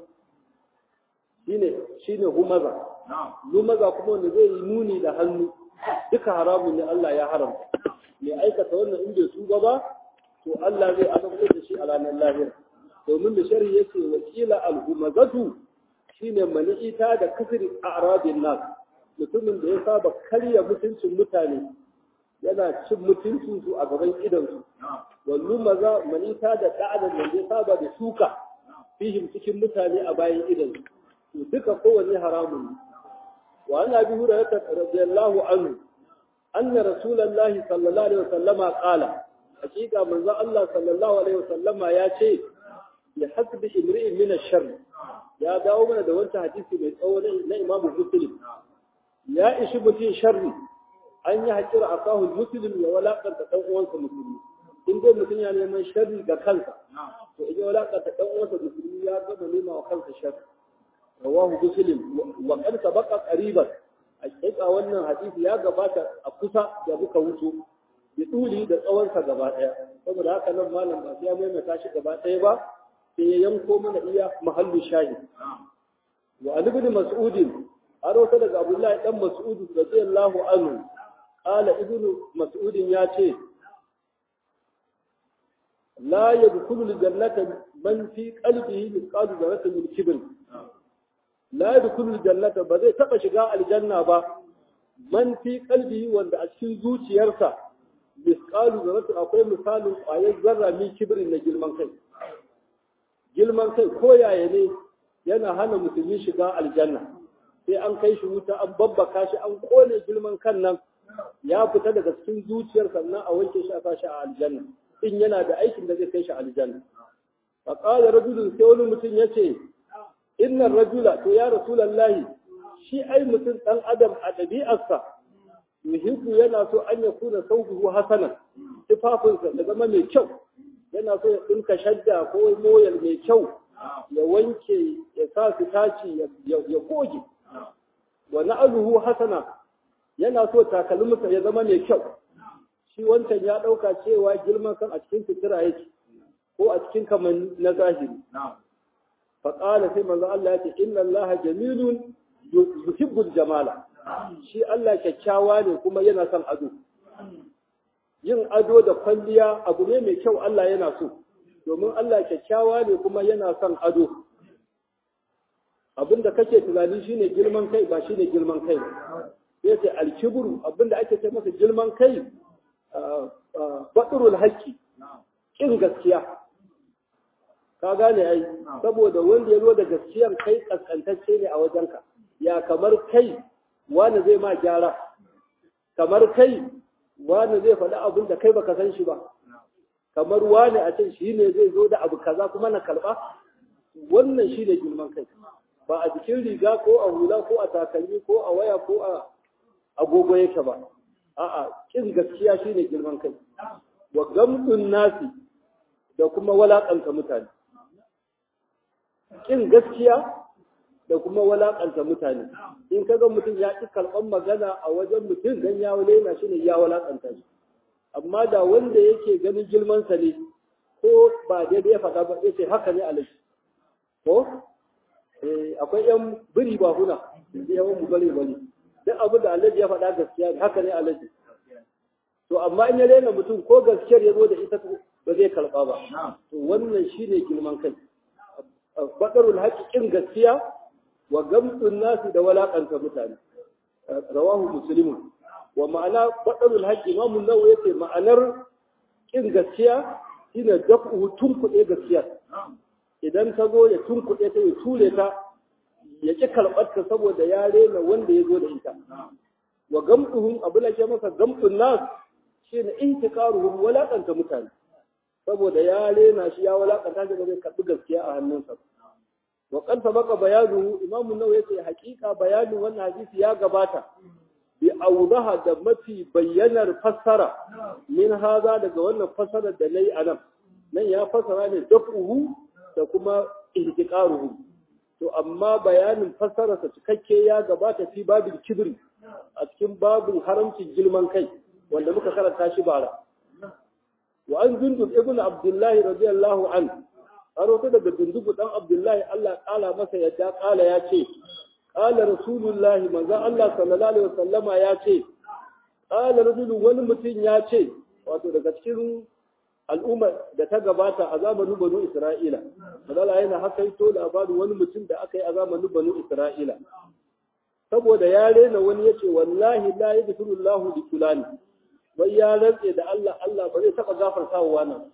shine shine humaza lumaza kuma wanda zai yi nuni da hannu duka haramun ne Allah ya haramta mai aikata wannan in bai tuba ba to Allah zai azabtar da shi a ranar lahira domin da shari yake wakila al-humazatu shine mani'ita da kasri a'rabin nas mutumin da ya saba karya mutuncin mutane yana cin mutuncin su a gaban idansu wallu maza manita da da'adan da ya saba da shuka fihim cikin mutane a bayan idansu to duka kowanne haramun ne وعن أبي هريرة رضي الله عنه أن رسول الله صلى الله عليه وسلم قال حقيقة من ذا الله صلى الله عليه وسلم يا شيء بحسب امرئ من الشر يا داو من دوانت حديثي من أول لا إمام مسلم يا إيش متين شر أن يحجر أخاه المسلم ولا قد تقوى المسلم in dai mutum ya neman sharri ga kansa to idan wala ka ta dan uwansa musulmi ya gama nema wa kansa sharri rawahu muslim wa qad sabaqa qariban hakika wannan hadisi ya gabata a kusa da muka wuto bi tuli da tsawon sa gaba daya saboda haka nan malam ba sai ya maimaita shi gaba daya ba sai ya yanko mana iya mahallu shahid wa ali ibn mas'ud aro daga abdullahi dan mas'ud radiyallahu anhu qala ibn mas'ud ya ce لا يدخل الجنة من في قلبه مثقال ذرة من كبر لا يدخل الجنة بزي تبا شغاء الجنة با من في قلبه وند أشكي زوجي يرسى مثقال ذرة أقوي مثال آية ذرة من كبر نجل من كي جل من كي كويا يعني yana hana musulmi shiga aljanna sai an kai shi wuta an babbaka shi an kone girman kan nan ya fita daga cikin zuciyar sannan a wanke shi a sashi a aljanna in yana da aikin da zai kai shi aljanna fa qala rajulun sai wani mutum yace innar rajula to ya rasulullahi shi ai mutum dan adam a dabi'arsa yuhibbu yana so an ya kuna saubuhu hasanan tufafinsa da zama mai kyau yana so ya dinka shadda ko moyal mai kyau ya wanke ya sa su taci ya goge wa na'aluhu hasana yana so takalminsa ya zama mai kyau shi wancan ya ɗauka cewa girman kan a cikin sutura yake ko a cikin kamar na zahiri. Faƙala sai manzo Allah ya ce inna Allah jamilun yuhibbul jamala. Shi Allah kyakkyawa ne kuma yana son ado. Yin ado da kwalliya abu ne mai kyau Allah yana so. Domin Allah kyakkyawa ne kuma yana son ado. Abin da kake tunani shine girman kai ba shine girman kai ba. Sai ce alkibru abin da ake ce masa girman kai baɗurul haƙƙi ƙin gaskiya ka gane ai saboda wanda ya zo da gaskiyar kai kaskantacce ne a wajenka ya kamar kai wani zai ma gyara kamar kai wani zai faɗi abin da kai baka san shi ba kamar wani a can shi ne zai zo da abu kaza kuma na karɓa wannan shi ne girman kai ba a jikin riga ko a hula ko a takalmi ko a waya ko a agogo yake ba a'a kin gaskiya shi ne girman kai wa gamdun nasi da kuma walakanta mutane kin gaskiya da kuma walakanta mutane in kaga mutum ya ƙi karɓar magana a wajen mutum dan ya walaina shi ne ya walakanta shi amma da wanda yake ganin girmansa ne ko ba daidai ya faɗa ba yace haka ne alaji ko akwai yan biri ba huna da yawan mu bari bari duk abin da alaji ya faɗa gaskiya ne haka ne alaji to amma in ya rena mutum ko gaskiyar ya zo da ita ba zai karɓa ba to wannan shine girman kai badarul haƙiƙin gaskiya wa gamtun nasi da walakanta mutane rawahu muslimun wa ma'ana baɗarul haƙƙi imamu nawa yace ma'anar ƙin gaskiya shine dafu tunkuɗe gaskiya idan ta zo ya tunkuɗe ta ya ture ta ya ƙi karɓar ta saboda ya rena wanda ya zo da ita wa gamtuhum abu da ke masa gamtun nas shine intiqaruhum walakanta mutane saboda ya rena shi ya walakanta shi ba zai karɓi gaskiya a hannunsa wa qad sabaqa bayanuhu imamu nawa yace haƙiƙa bayanin wannan hadisi ya gabata bi audaha da mafi bayyanar fassara min haza daga wannan fassarar da nayi anan nan ya fassara ne dafuhu da kuma ihtiqaruhu to amma bayanin fassara sa cikakke ya gabata fi babin kibri a cikin babin haramcin girman kai wanda muka karanta shi bara wa an jundub ibn abdullahi radiyallahu an an daga dundubu dan abdullahi Allah kala masa yadda kala ya ce قال رسول الله manzon Allah sallallahu alaihi wasallama ya ce qala rajulun wani mutum ya ce wato daga cikin al'umma da ta gabata a zamanin banu Isra'ila madala yana hakaito labarin wani mutum da aka yi a zamanin banu Isra'ila saboda ya rena wani yace wallahi la yaghfiru Allah li fulani wai ya rantse da Allah Allah ba zai taba gafarta wa wannan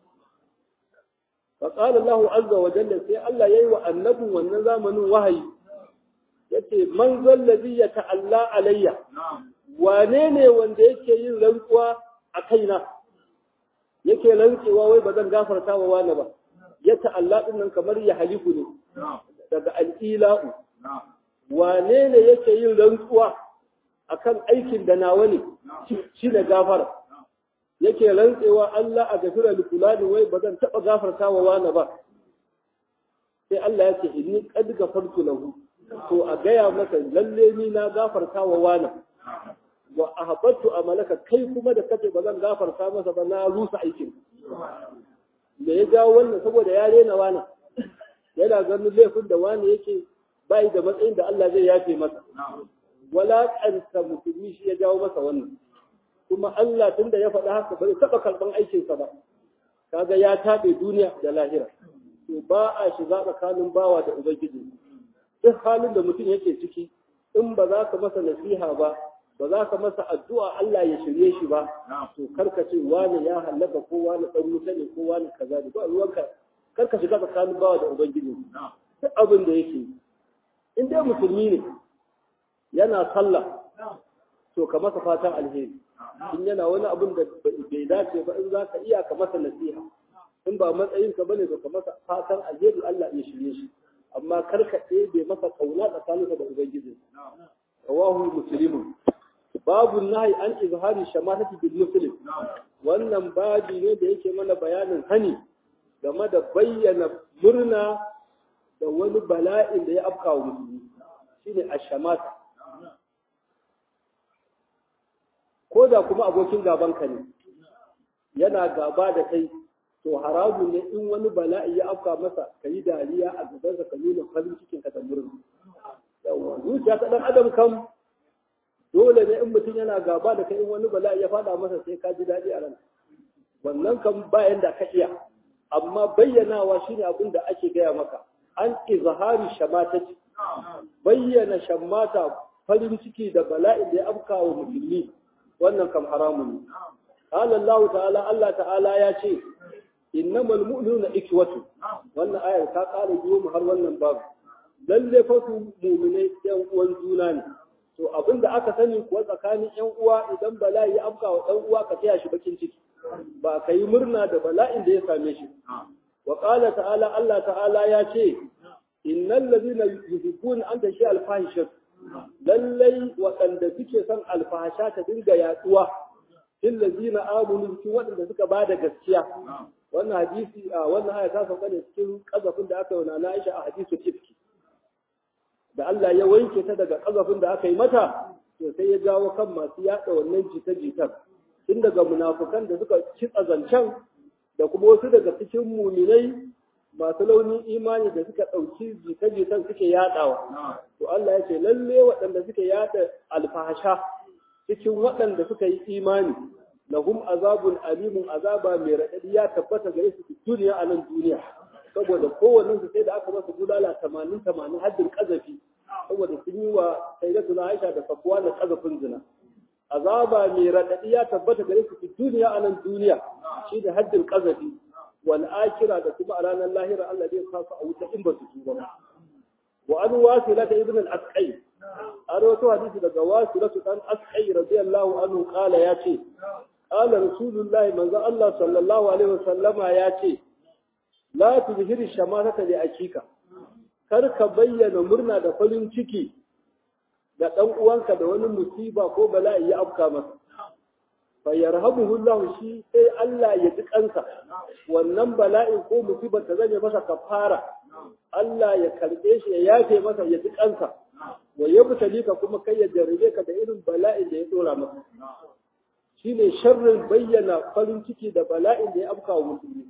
fa qala Allah azza wa jalla sai Allah yayi wa annabin wannan zamanin wahayi yace man zallazi ya ta'alla alayya wane ne wanda yake yin rantsuwa a kaina yake rantsewa wai ba zan gafarta wa wani ba ya ta'alla din nan kamar ya halifu ne daga al'ila'u wane ne yake yin rantsuwa akan aikin da nawa ne shi ne gafara yake rantsewa Allah a gafira likulani wai ba zan taɓa gafarta wa wani ba sai Allah ya ce inni qad gafartu lahu to a gaya maka lalle ni na gafarta wa wani wa ahbattu amalaka kai kuma da kace ba zan gafarta masa ba na rusa aikin da ya jawo wannan saboda ya rena wani yana ganin laifin da wani yake bai da matsayin da Allah zai yafe masa wala kanta musulmi shi ya jawo masa wannan kuma Allah tunda ya faɗa haka ba zai taɓa karɓan aikinsa ba kaga ya taɓe duniya da lahira to ba a shiga tsakanin bawa da ubangiji duk halin da mutum yake ciki in ba za ka masa nasiha ba ba za ka masa addu'a Allah ya shirye shi ba to karka ce wani ya halaka ko wani dan wuta ne ko wani kaza ne ba ruwanka karka shiga tsakanin bawa da ubangiji duk abin da yake in dai musulmi ne yana sallah to ka masa fatan alheri in yana wani abin da bai dace ba in za ka iya ka masa nasiha in ba matsayin ka bane to ka masa fatan alheri Allah ya shirye shi amma kar ka ɗebe masa kauna tsakaninka da ubangiji rawahu muslimun babu nahi an izhari shamatati bil muslim wannan babi ne da yake mana bayanin hani game da bayyana murna da wani bala'in da ya afka wa musulmi shine ashamata ko da kuma abokin gaban ka ne yana gaba da kai to haramun ne in wani bala'i ya afka masa ka yi dariya a gabansa ka nuna farin cikin ka da murna yawa zuciya ta dan adam kam dole ne in mutum yana gaba da kai in wani bala'i ya fada masa sai ka ji daɗi a ran wannan kan bayan da ka iya amma bayyanawa shine abin da ake gaya maka an izhari shamatati bayyana shammata farin ciki da bala'in da ya afka wa musulmi wannan kam haramun ne qala Allah ta'ala Allah ta'ala ya ce innamal mu'minuna ikwatu wannan ayar ta ƙara biyo mu har wannan babu lalle fa su mu'minai yan uwan juna ne to abin da aka sani kuwa tsakanin yan uwa idan bala'i ya afka wa dan uwa ka taya shi bakin ciki ba ka yi murna da bala'in da ya same shi wa qala ta'ala Allah ta'ala ya ce innal ladina yuhibbuna an tashi alfahishat lallai waɗanda suke son alfahasha ta dinga yaduwa fil ladina amanu cikin waɗanda suka bada gaskiya wannan hadisi a wannan aya ta sauka ne cikin kazafin da aka yi wa Aisha a hadisu tifki da Allah ya wanke ta daga kazafin da aka yi mata to sai ya jawo kan masu yada wannan jita-jitar tun daga munafukan da suka kitsa zancen da kuma wasu daga cikin muminai masu launin imani da suka ɗauki jita-jitan suke yadawa to Allah ya ce lalle waɗanda suke yada alfahasha cikin waɗanda suka yi imani lahum azabun alimun azaba mai raɗaɗi ya tabbata gare su duniya a nan duniya saboda kowannen su sai da aka masa bulala tamanin tamanin haddin kazafi saboda sun yi wa sayyidatu na Aisha da Safwa da kazafin zina azaba mai raɗaɗi ya tabbata gare su duniya a nan duniya shi da haddin kazafi wal akira da kuma a ranar lahira Allah zai sa su a wuta in ba su tuba ba wa an wasila ta ibn al-asqai a rawato hadisi daga wasila dan asqai radiyallahu anhu qala ya ce qala rasulullahi manzo Allah sallallahu alaihi wasallama ya ce la tuzhiri shamatata li akika kar ka bayyana murna da farin ciki da dan uwanka da wani musiba ko bala'i ya afka masa fa yarhamuhu Allah shi sai Allah ya ji kansa wannan bala'i ko musibar ta zame masa kafara Allah ya karbe shi ya yafe masa ya ji kansa wa yabtali ka kuma kai ya jarrabe ka da irin bala'in da ya dora masa shine sharrin bayyana farin ciki da bala'in da ya afka wa musulmi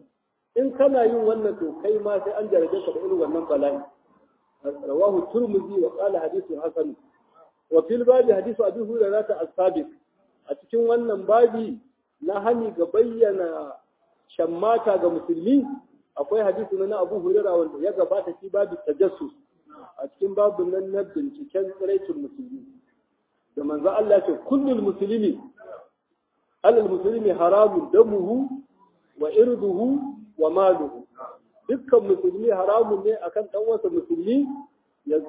in kana yin wannan to kai ma sai an jarabe ka da irin wannan bala'i rawahu turmuzi wa qala hadithu hasan wa fil babi hadithu abi hurairah ta as-sabiq a cikin wannan babi na hani ga bayyana shammata ga musulmi akwai hadisi na Abu Hurairah wanda ya gabata shi babu tajassus a cikin babu nan na binciken tsiraitin musulmi da manzo Allah ya ce kullul muslimi alal muslimi haramun damuhu wa irduhu wa maluhu dukkan musulmi haramun ne akan dan wasa musulmi ya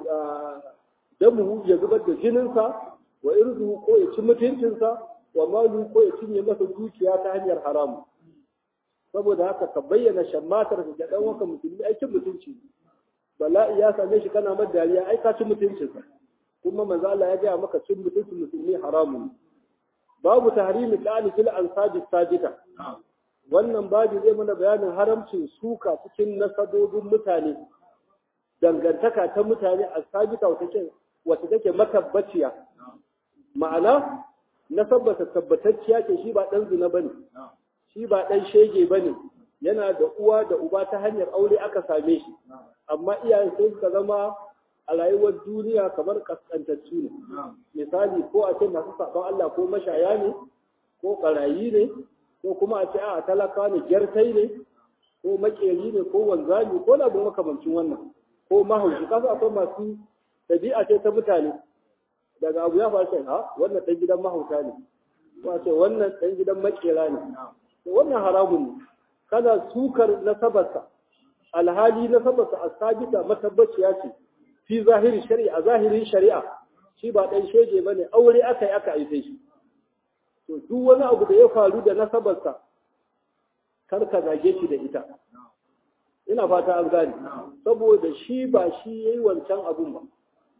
damuhu ya zubar da jininsa wa irduhu ko ya ci mutuncinsa wa maluhu ko ya cinye masa dukiya ta hanyar haramu saboda haka ka bayyana shammatar ga dan wasa musulmi aikin mutunci bala'i ya same shi kana mar dariya ai ka ci mutuncinsa kuma manzo Allah ya gaya maka cin mutuncin musulmi haramun babu tahrimi qali fil ansabi sajida wannan babu zai mana bayanin haramcin suka cikin nasabobin mutane dangantaka ta mutane a sabita wata take matabbaciya ma'ana nasabbata tabbatacciya ce shi ba dan zina bane shi ba dan shege bane yana da uwa da uba ta hanyar aure aka same shi amma iyayen sai suka zama a rayuwar duniya kamar kaskantattu ne misali ko a ce masu saɓon Allah ko mashaya ne ko ƙarayi ne ko kuma a ce a talaka ne gyartai ne ko makeri ne ko wanzami ko labin makamancin wannan ko mahaushi kasa akwai masu ɗabi'a ce ta mutane daga abu ya faru ha wannan ɗan gidan mahauta ne ko a ce wannan ɗan gidan makera ne wannan haramun ne kana sukar nasabarsa alhali nasabarsa a sabita matabbaciya ce fi zahiri shari'a zahirin shari'a shi ba ɗan shege ba ne aure aka yi aka aife shi to duk wani abu da ya faru da nasabarsa kar ka zage shi da ita ina fata an gane saboda shi ba shi ya yi wancan abun ba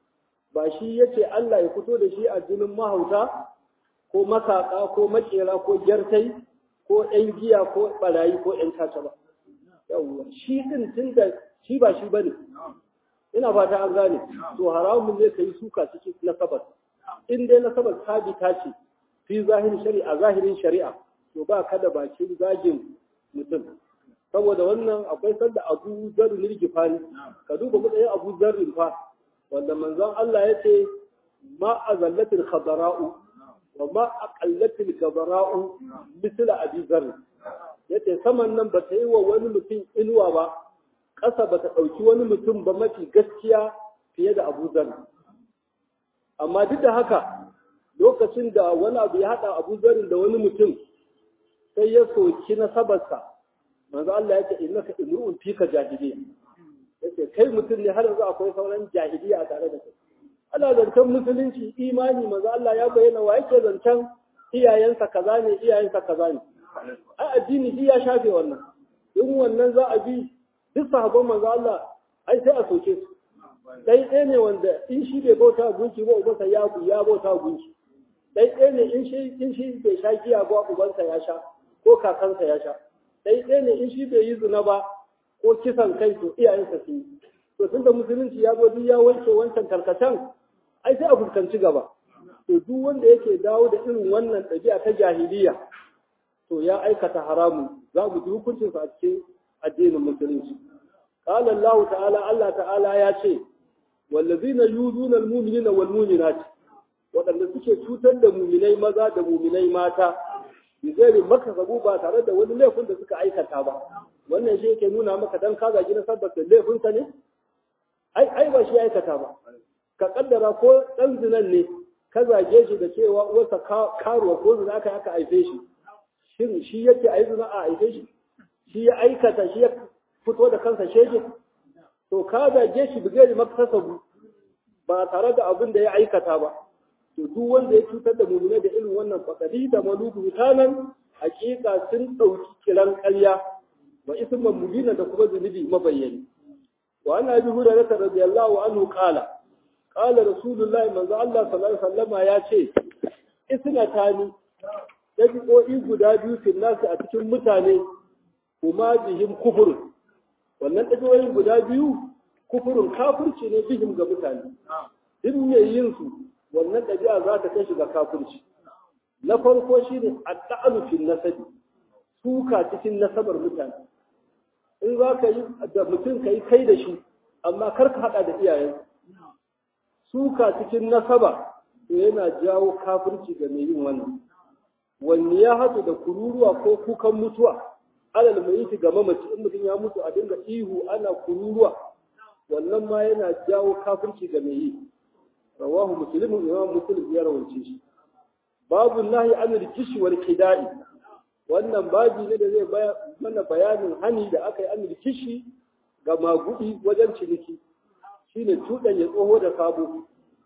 ba shi ya ce Allah ya fito da shi a jinin mahauta ko masaka ko makera ko gyartai ko ‘yan giya ko ɓarayi ko ‘yan caca ba yawwa shi ɗin tun da shi ba shi ba ne ina fata an gane to haramun ne ka yi suka cikin nasabar in dai nasabar sabita ce fi zahirin shari'a zahirin shari'a to ba kada bakin zagin mutum saboda wannan akwai sanda abu zarrin rigifani ka duba matsayin abu zarrin fa wanda manzon Allah ya ce ma azallatil khadara'u wa ma aqallatil khadara'u misla abi zarr yace saman nan ba ta yi wa wani mutum inuwa ba ƙasa ba ta ɗauki wani mutum ba mafi gaskiya fiye da abu zarri amma duk da haka lokacin da wani abu ya haɗa abu zarrin da wani mutum sai ya soki nasabarsa manzo Allah ya ce innaka imru'un fika jahiliya yace kai mutum ne har yanzu akwai sauran jahiliya a tare da kai ana zancen musulunci imani manzo Allah ya bayyana wa yake zancen iyayensa kaza ne iyayensa kaza ne ai addini shi ya shafe wannan in wannan za a bi duk sahabban manzo Allah ai sai a soke su dai ɗaya ne wanda in shi bai bauta gunki ba ubansa ya ya bauta gunki dai ɗaya ne in shi in shi bai sha giya ba ubansa ya sha ko kakansa ya sha dai ɗaya ne in shi bai yi zina ba ko kisan kai to iyayensa su yi to tunda musulunci ya zo duk ya wanke wancan tarkacen ai sai a fuskanci gaba to duk wanda yake dawo da irin wannan ɗabi'a ta jahiliya to ya aikata haramun za mu ji hukuncinsa a cikin addinin musulunci qala Allah ta'ala Allah ta'ala ya ce wallazina yuzuna almu'minina walmu'minat waɗanda suke cutar da mu'minai maza da mu'minai mata bi ghairi makasabu ba tare da wani laifin da suka aikata ba wannan shi yake nuna maka dan ka zagi na sabbata laifinsa ne ai ai ba shi aikata ba ka kaddara ko dan zinan ne ka zage shi da cewa uwarsa karuwa ko zina aka aka haife shi shin shi yake a yi zina a haife shi shi ya aikata shi ya fito da kansa shege to ka zage shi bigari maktasabu ba tare da abin da ya aikata ba to duk wanda ya cutar da mummune da irin wannan fakadi da maluku tanan hakika sun dauki kiran ƙarya wa isman mubina da kuma zunubi mabayyani wa ana bi hurairah radiyallahu anhu qala qala rasulullahi manzo Allah sallallahu alaihi wasallama ya ce isnatani dabi'o'i guda biyu fil nasu a cikin mutane kuma bihim kufurun wannan dabi'o'i guda biyu kufurun kafirci ne bihim ga mutane duk mai yin su wannan ɗabi'a za ta kai shi ga kafirci na farko shine at-ta'alu fil nasabi suka cikin nasabar mutane in za ka yi da mutum ka yi kai da shi amma kar ka haɗa da iyayen suka cikin nasaba to yana jawo kafirci ga mai yin wannan wanne ya hatu da kururuwa ko kukan mutuwa alal mai yi ga mamaci in mutum ya mutu a dinga ihu ana kururuwa wannan ma yana jawo kafirci ga mai yi rawahu muslimun imam muslim ya rawaice shi babu nahi an rikishi wal kida'i wannan babi ne da zai mana bayanin hani da aka yi an rikishi ga magudi wajen ciniki shine tudan ya tsoho da sabo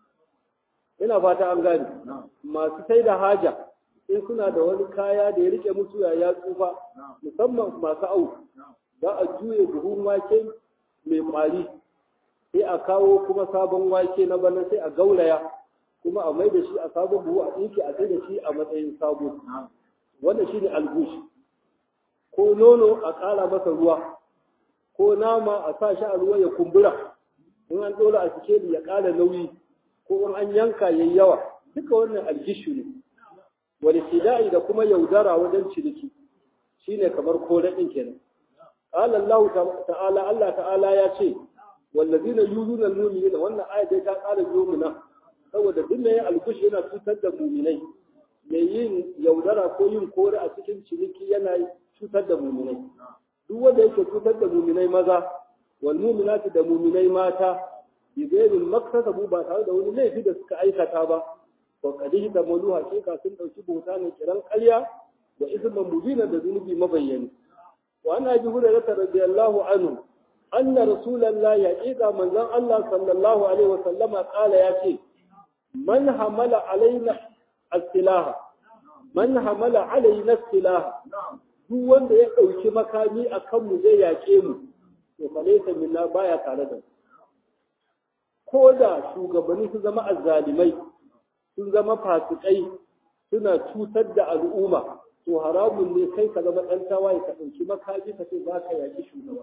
ina fata an gane masu sai da haja in suna da wani kaya da ya rike musu ya tsufa musamman masu au za a juye buhun wake mai kwari sai a kawo kuma sabon wake na bana sai a gauraya kuma a mai da shi a sabon buhu a ɗinki a sai da shi a matsayin sabo wanda shi ne algush ko nono a ƙara masa ruwa ko nama a sa shi a ruwa ya kumbura in an ɗora a cike ya ƙara nauyi ko in an yanka yayi yawa duka wannan algishu ne wani fida'i da kuma yaudara wajen ciniki shine kamar kore ɗin kenan qala Allah ta'ala Allah ta'ala ya ce wallazina yuzuna almu'minina wannan aya dai ta ƙara biyo mu nan saboda duk mai algush yana cutar da mu'minai mai yin yaudara ko yin kore a cikin ciniki yana cutar da mu'minai duk wanda yake cutar da mu'minai maza wal mu'minati da mu'minai mata bi ghairi maktasabu ba tare da wani laifi da suka aikata ba wa kadihi da malu hakika sun dauki bauta ne kiran ƙarya da isman mubina da zunubi mabayyani wa ana bi hurairah radiyallahu anhu anna rasulullahi haqiqa manzon Allah sallallahu alaihi wa sallama kala ya ce man hamala alaina as-silaha man hamala alaina as-silaha duk wanda ya dauki makami akan mu zai yake mu to fa laysa minna baya tare da ko da shugabanni su zama azzalimai sun zama fasikai suna cutar da al'umma to haramun ne kai ka zama ɗan tawaye ka ɗauki makami ka ce za ka yaƙi shugaba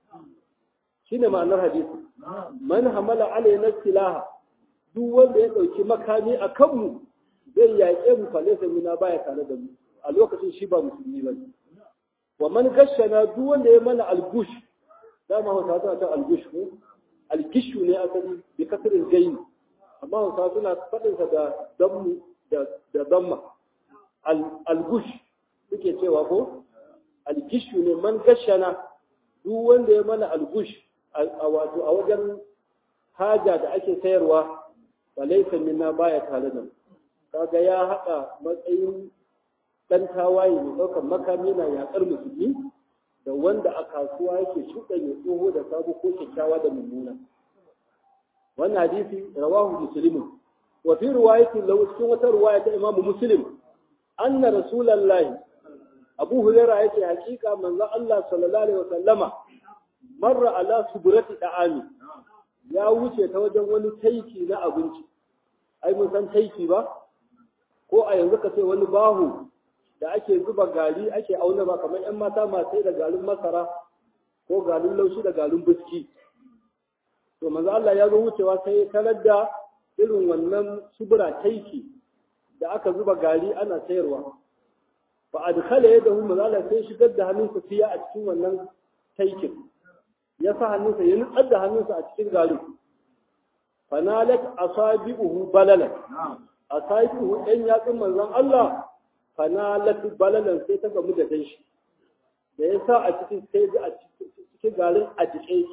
shi ne ma'anar hadisi man hamala alaina silaha duk wanda ya ɗauki makami a kanmu zai yaƙe mu fa laysa mina baya tare da mu a lokacin shi ba musulmi ba wa man gashana duk wanda ya mana algush dama hausa tana ta algush ko algishu ne asali bi kasirin gaini amma hausa suna faɗinsa da dammu da damma algush suke cewa ko algishu ne man gashana duk wanda ya mana algush a wato a wajen haja da ake sayarwa ba laifin minna baya tare da kaga ya haɗa matsayin ɗan tawaye mai ɗaukar makami na yaƙar musulmi da wanda a kasuwa yake shuɗanya tsoho da sabo ko kyakkyawa da mummuna wannan hadisi rawahu muslimun wa fi riwayatin lahu cikin wata riwaya ta imamu muslim anna rasulullahi abu hurairah yake hakika manzon Allah sallallahu alaihi wasallama marra ala suburati da'ami ya wuce ta wajen wani taiki na abinci ai mun san taiki ba ko a yanzu ka ce wani bahu da ake zuba gari ake auna ba kamar yan mata masu da garin masara ko garin laushi da garin biski to manzo Allah ya zo wucewa sai tarar da irin wannan subura taiki da aka zuba gari ana sayarwa fa adkhala yadahu manzo Allah sai shigar da hannunsa fiya a cikin wannan taikin ya sa hannunsa ya nutsar da hannunsa a cikin garin fanalat asabi'uhu balalan asabi'uhu ɗan yatsun manzon Allah fanalat balalan sai ta gamu da danshi da ya sa a cikin sai a cikin garin a jike shi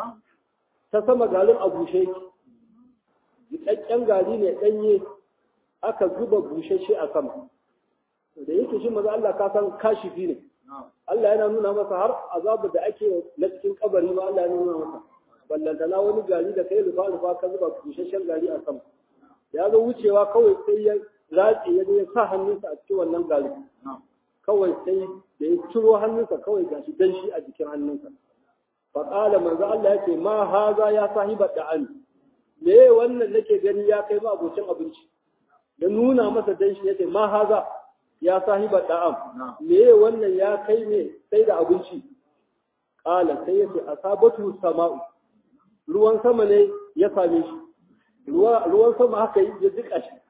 ta sama garin a bushe shi jikakken gari ne ɗanye aka zuba bushashe a sama da yake shi maza Allah ka san kashifi ne Allah yana nuna masa har azabu da ake na cikin kabari ma Allah ya nuna masa ballantana wani gari da kai rufa rufa ka zuba bushashen gari a sama ya zo wucewa kawai sai ya ratse ya ya sa hannunsa a cikin wannan gari kawai sai da ya ciro hannunsa kawai gashi dan shi a jikin hannunsa fa qala manzo Allah yake ma haza ya sahiba da'ani me wannan nake gani ya kai ma abocin abinci ya nuna masa dan shi yace ma haza ya sahiba da'am me wannan ya kai ne sai da abinci qala sai yace asabatu sama'u ruwan sama ne ya same shi ruwan sama haka ya jika shi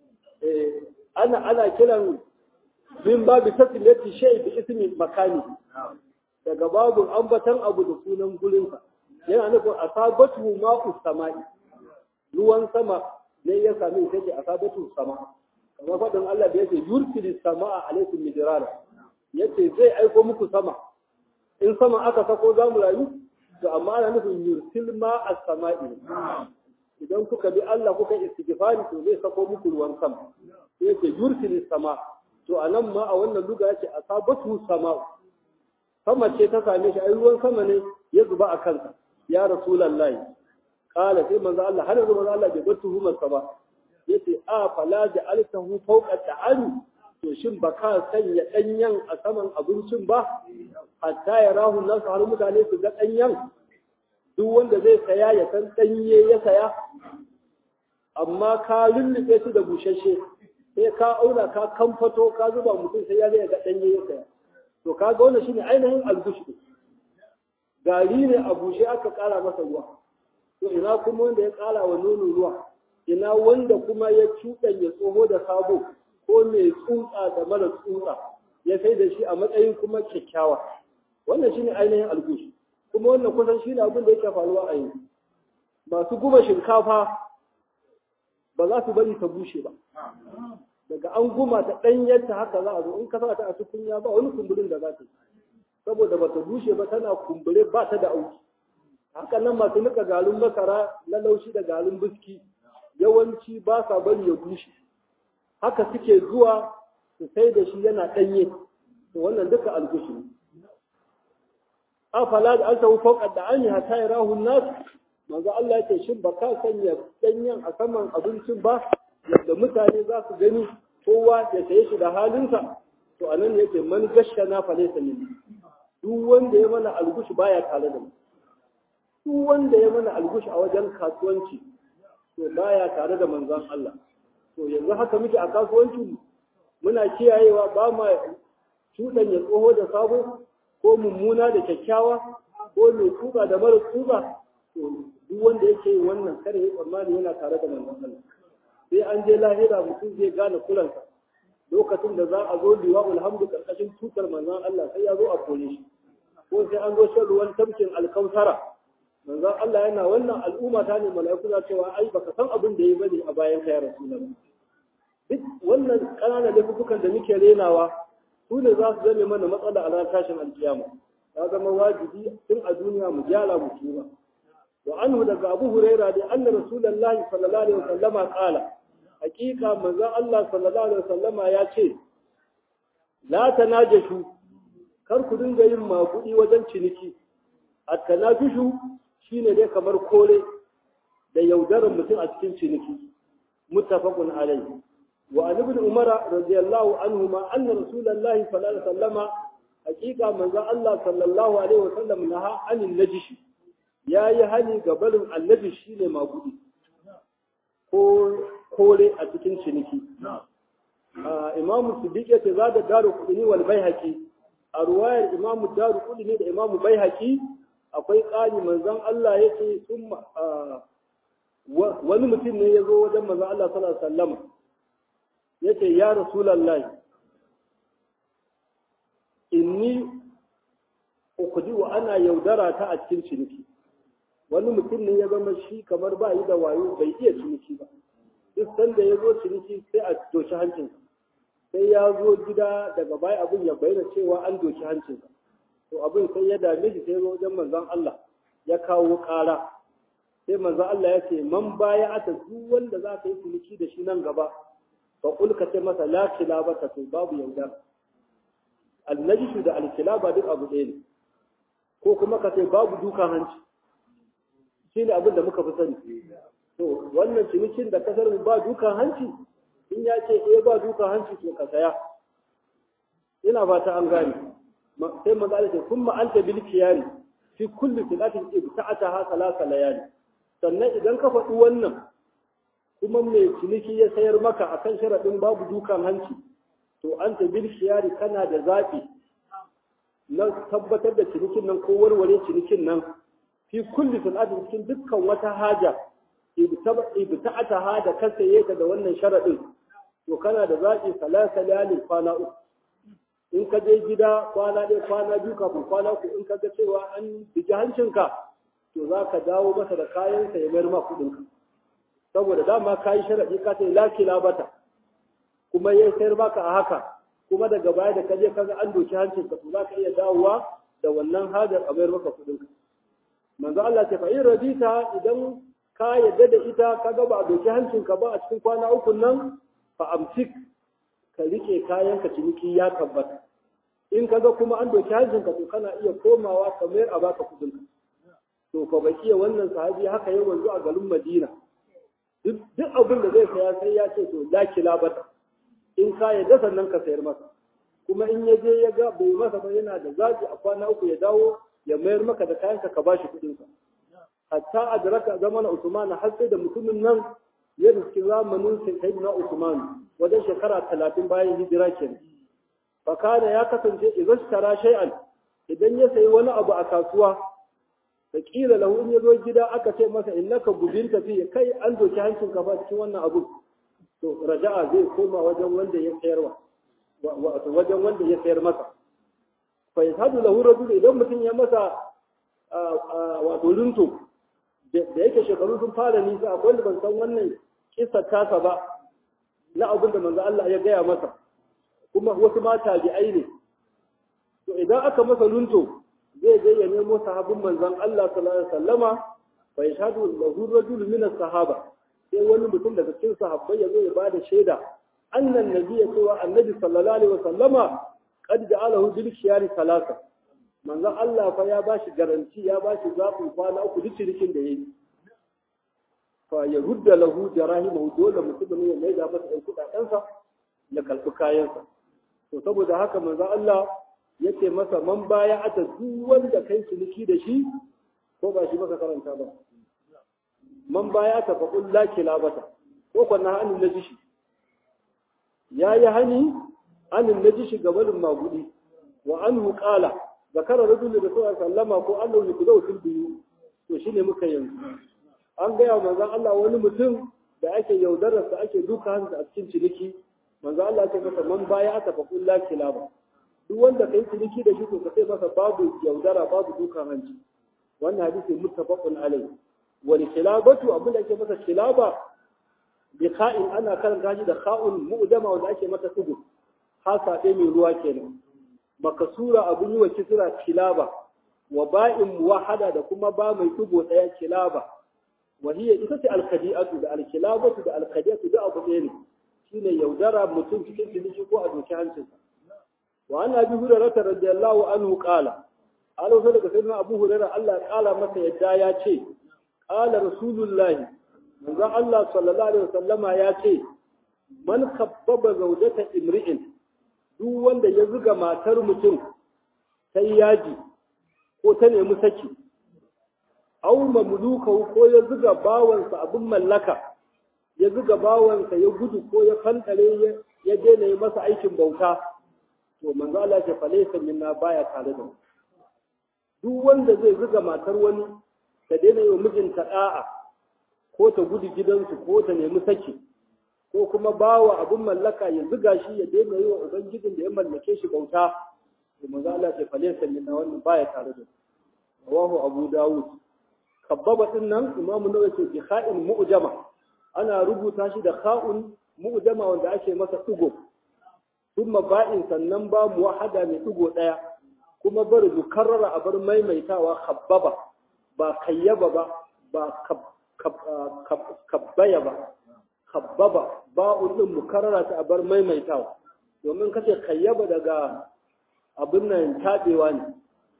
ana ana kiran min babu tasmiyati shay bi ismi makani daga babu ambatan abu da sunan gurinsa yana nufin asabatu ma'u sama'i ruwan sama ne ya sami ita ce asabatu sama kamar faɗin Allah da yake yursilis sama'a alaikum midrara yace zai aiko muku sama in sama aka sako za mu rayu to amma ana nufin yursil ma as-sama'i idan kuka bi Allah kuka istighfari to zai sako muku ruwan sama sai yace yursilis sama to anan ma a wannan luga yace asabatu sama sama ce ta same shi ai ruwan sama ne ya zuba a kansa ya rasulullahi kala sai manzo Allah har yanzu manzo Allah bai bar tuhumar sa ba yace a fala ja'altahu fawqa ta'ani to shin baka sanya danyen a saman abincin ba hatta ya rahu nasu har mutane su ga danyen duk wanda zai saya ya san danye ya saya amma ka lullube shi da bushashe sai ka auna ka kamfato ka zuba mutum sai ya zai ga danye ya saya to kaga wannan shine ainihin algushi gari ne a bushe aka kara masa ruwa to ina kuma wanda ya kara wa nono ruwa ina wanda kuma ya cuɗanya tsoho da sabo ko mai tsutsa da mara tsutsa ya sai da shi a matsayin kuma kyakkyawa wannan shine ainihin algushi kuma wannan kusan shine abin da yake faruwa a yanzu masu guma shinkafa ba za su bari ta bushe ba daga an guma ta ɗanyarta haka za a zo in ka sa ta a tukunya ba wani kumburin da za ta yi saboda ba ta bushe ba tana kumbure ba ta da auki haka nan masu nika galun masara na laushi da galun biski yawanci ba sa bari ya bushe haka suke zuwa su sai da shi yana ɗanye to wannan duka algushi ne afala da alta fawqa da an hatta yarahu nas manzo Allah ya ce shin ba ka sanya ɗanyen a saman abincin ba yadda mutane za su gani kowa ya saye shi da halinsa to anan yake man gashana fa laysa minni duk wanda ya mana algushi baya tare da mu duk wanda ya mana algushi a wajen kasuwanci to baya tare da manzon Allah to yanzu haka muke a kasuwancin muna kiyayewa ba ma cuɗanya tsoho da sabo ko mummuna da kyakkyawa ko mai tsuba da mara tsuba to duk wanda yake yin wannan kare ya tsammani yana tare da manzon Allah sai an je lahira mutum zai gane kulansa lokacin da za a zo liwa'ul hamdu karkashin tutar manzon Allah sai ya zo a kore shi ko sai an zo shan ruwan tamkin alkautara manzon Allah yana wannan al'umma ta ne mala'iku za cewa ai baka san abin da ya bane a bayan ka ya rasulullah duk wannan ƙananan laifukan da muke renawa su ne za su zame mana matsala a ranar tashin alkiyama ya zama wajibi tun a duniya mu gyara mu tuba wa anhu daga abu huraira da anna rasulullahi sallallahu alaihi wasallama qala hakika manzon Allah sallallahu alaihi wasallama ya ce la tanajashu kar ku dinga yin maguɗi wajen ciniki at-tanafushu shine dai kamar kore da yaudarar mutum a cikin ciniki muttafaqun alayhi wa an ibn umar radiyallahu anhuma anna rasulullahi sallallahu alaihi wasallama haqiqa manzo Allah sallallahu alaihi wasallam naha anin najishi yayi hani ga barin annabi shine magudi ko kore a cikin ciniki imamu siddiq yace za da daru kudini wal baihaqi a ruwayar imamu daru kudini da imamu baihaqi akwai ƙari manzon Allah yace summa wani mutum ne ya zo wajen manzon Allah sallallahu alaihi wasallam yace ya rasulullahi inni ukudi wa ana yaudara ta a cikin ciniki wani mutum ne ya zama shi kamar ba yi da wayo bai iya ciniki ba duk sanda ya zo ciniki sai a doki hancinsa sai ya zo gida daga baya abin ya bayyana cewa an doki hancinsa to abin sai ya dame shi sai zo wajen manzon Allah ya kawo ƙara sai manzon Allah ya ce man baya ata duk wanda za ka yi ciniki da shi nan gaba fa kul ka ce masa la kilaba ta to babu yaudara annajishu da alkilaba duk abu ɗaya ne ko kuma ka ce babu dukan hanci shi ne abin da muka fi sani to wannan cinikin da kasar ba dukan hanci in ya ce eh ba dukan hanci to ka saya ina fata an gane sai manzo Allah ce kuma anta bil kiyari fi kulli filatin ibta'ataha salasa layali sannan idan ka faɗi wannan kuma mai ciniki ya sayar maka akan sharaɗin babu dukan hanci to anta bil kiyari kana da zaɓi na tabbatar da cinikin nan ko warware cinikin nan fi kulli sanadin cikin dukkan wata haja ibta'ata ha da ka saye ta da wannan sharadin to kana da zaki salasa layalin kwana uku in ka je gida kwana ɗaya kwana biyu kafin kwana uku in ka ga cewa an bigi hancinka to za ka dawo masa da kayansa ya mayar ma kuɗinka saboda dama ka yi sharaɗi ka ce la bata kuma ya sayar maka a haka kuma daga baya da ka je ka ga an doki hancinka to za ka iya dawowa da wannan hajar a mayar maka kuɗinka manzo Allah ce fa in radita idan ka yadda da ita ka ga ba a doki hancinka ba a cikin kwana uku nan fa amsik ka rike kayan ka ciniki ya tabbata in ka ga kuma an doki hancinka to kana iya komawa ka mayar a baka kudin to fa bakiya wannan sahabi haka ya wanzu a garin Madina duk abin da zai saya sai ya ce to la kilabata in ka yadda sannan ka sayar masa kuma in ya je ya ga bai masa ba yana da zabi a kwana uku ya dawo ya mayar maka da kayanka ka bashi kuɗin sa hatta adraka zamana Usman har sai da mutumin nan ya riski zamanin sayyidina Usman wajen shekara talatin bayan hijira kenan fa kana ya kasance idan tara shay'an idan ya sayi wani abu a kasuwa da kila lahu in ya zo gida aka ce masa innaka gudin tafi kai an doki hancin ka fa cikin wannan abu to raja'a zai koma wajen wanda ya sayarwa wato wajen wanda ya sayar masa fa yashhadu lahu rajul idan mutum ya masa wato linto da yake shekaru sun fara nisa akwai wanda ban san wannan kissa tasa ba na abin da manzo Allah ya gaya masa kuma wasu ma tabi'ai ne to idan aka masa lunto zai je ya nemo sahabin manzon Allah sallallahu alaihi wasallama fa yashhadu lahu rajul min as-sahaba sai wani mutum daga cikin sahabbai ya zo ya bada shaida annan nabi ya cewa annabi sallallahu alaihi wasallama qad ja'alahu bil khiyari salasa manzon Allah fa ya bashi garanti ya bashi zafin kwana uku duk cirikin da yayi fa ya rudda lahu jarahimahu dole mutumin ya mai da masa ɗan kuɗaɗensa ya kalbi kayansa to saboda haka manzon Allah yace masa man baya ata duk wanda kai ciniki da shi ko ba shi maka karanta ba man baya ta fa qul la kilabata ko kwanna hanin najishi yayi hani anin najishi gabanin magudi wa anhu qala zakara rajul da sallallahu sallama ko Allah ya kudau fil biyu to shine muka yanzu an gaya manzon Allah wani mutum da ake yaudarar sa ake duka hansa a cikin ciniki manzon Allah ya ce masa man baya ata fa qul la kilaba duk wanda kai ciniki da shi to ka sai masa babu yaudara babu dukan hanci wannan hadisi muttafaqun alai wal khilabatu abin da ake masa khilaba bi kha'in ana karanta shi da kha'un mu'jama wanda ake mata tugu hasa dai mai ruwa kenan makasura abun yi wa kisra khilaba wa ba'in muwahada da kuma ba mai tugo daya khilaba wa hiya ita ce al-khadi'atu da al-khilabatu da al-khadi'atu da abu ɗaya ne shine yaudara mutum cikin ciniki ko a doki hancinsa wa an abi hurairah radiyallahu anhu qala alo sai daga sayyidina abu hurairah Allah ya kala masa yadda ya ce qala rasulullahi manzo Allah sallallahu alaihi wasallama ya ce man kabbaba zaujata imri'in duk wanda ya zuga matar mutum ta yaji ko ta nemi saki aw mamluka ko ya zuga bawansa abin mallaka ya zuga bawansa ya gudu ko ya fantare ya daina yi masa aikin bauta to manzo Allah ya fale minna baya tare da mu duk wanda zai zuga matar wani ta daina yi wa mijinta da'a ko ta gudu gidansu ko ta nemi saki ko kuma bawa abin mallaka ya zuga shi ya daina yi wa ubangijin da ya mallake shi bauta to manzo Allah ya fale minna wannan baya tare da mu rawahu abu dawud kabbaba din nan imamu nawawi ce bi kha'in mu'jama ana rubuta shi da kha'un mu'jama wanda ake masa dugo thumma ba'in sannan ba muwahada mai dugo daya kuma bar mukarrara a bar maimaitawa khabbaba ba kayyaba ba ba kabbaya ba khabbaba ba'un din mukarrara ta a bar maimaitawa domin kace kayyaba daga abin nan tabewa ne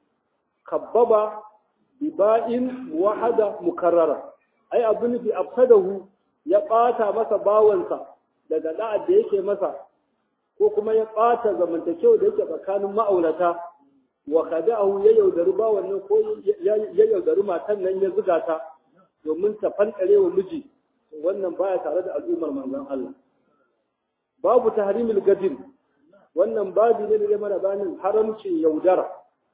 kabbaba biba'in wahada mukarrara ai abu nufi afsadahu ya ɓata masa bawansa daga da'ad da yake masa ko kuma ya ɓata zamantakewa da yake tsakanin ma'aurata wa kada'ahu ya yaudari bawan nan ko ya yaudari matan nan ya zuga ta domin ta fankare wa miji wannan baya tare da al'ummar manzon Allah babu tahrimil gadin wannan babu ne da mana bayanin haramcin yaudara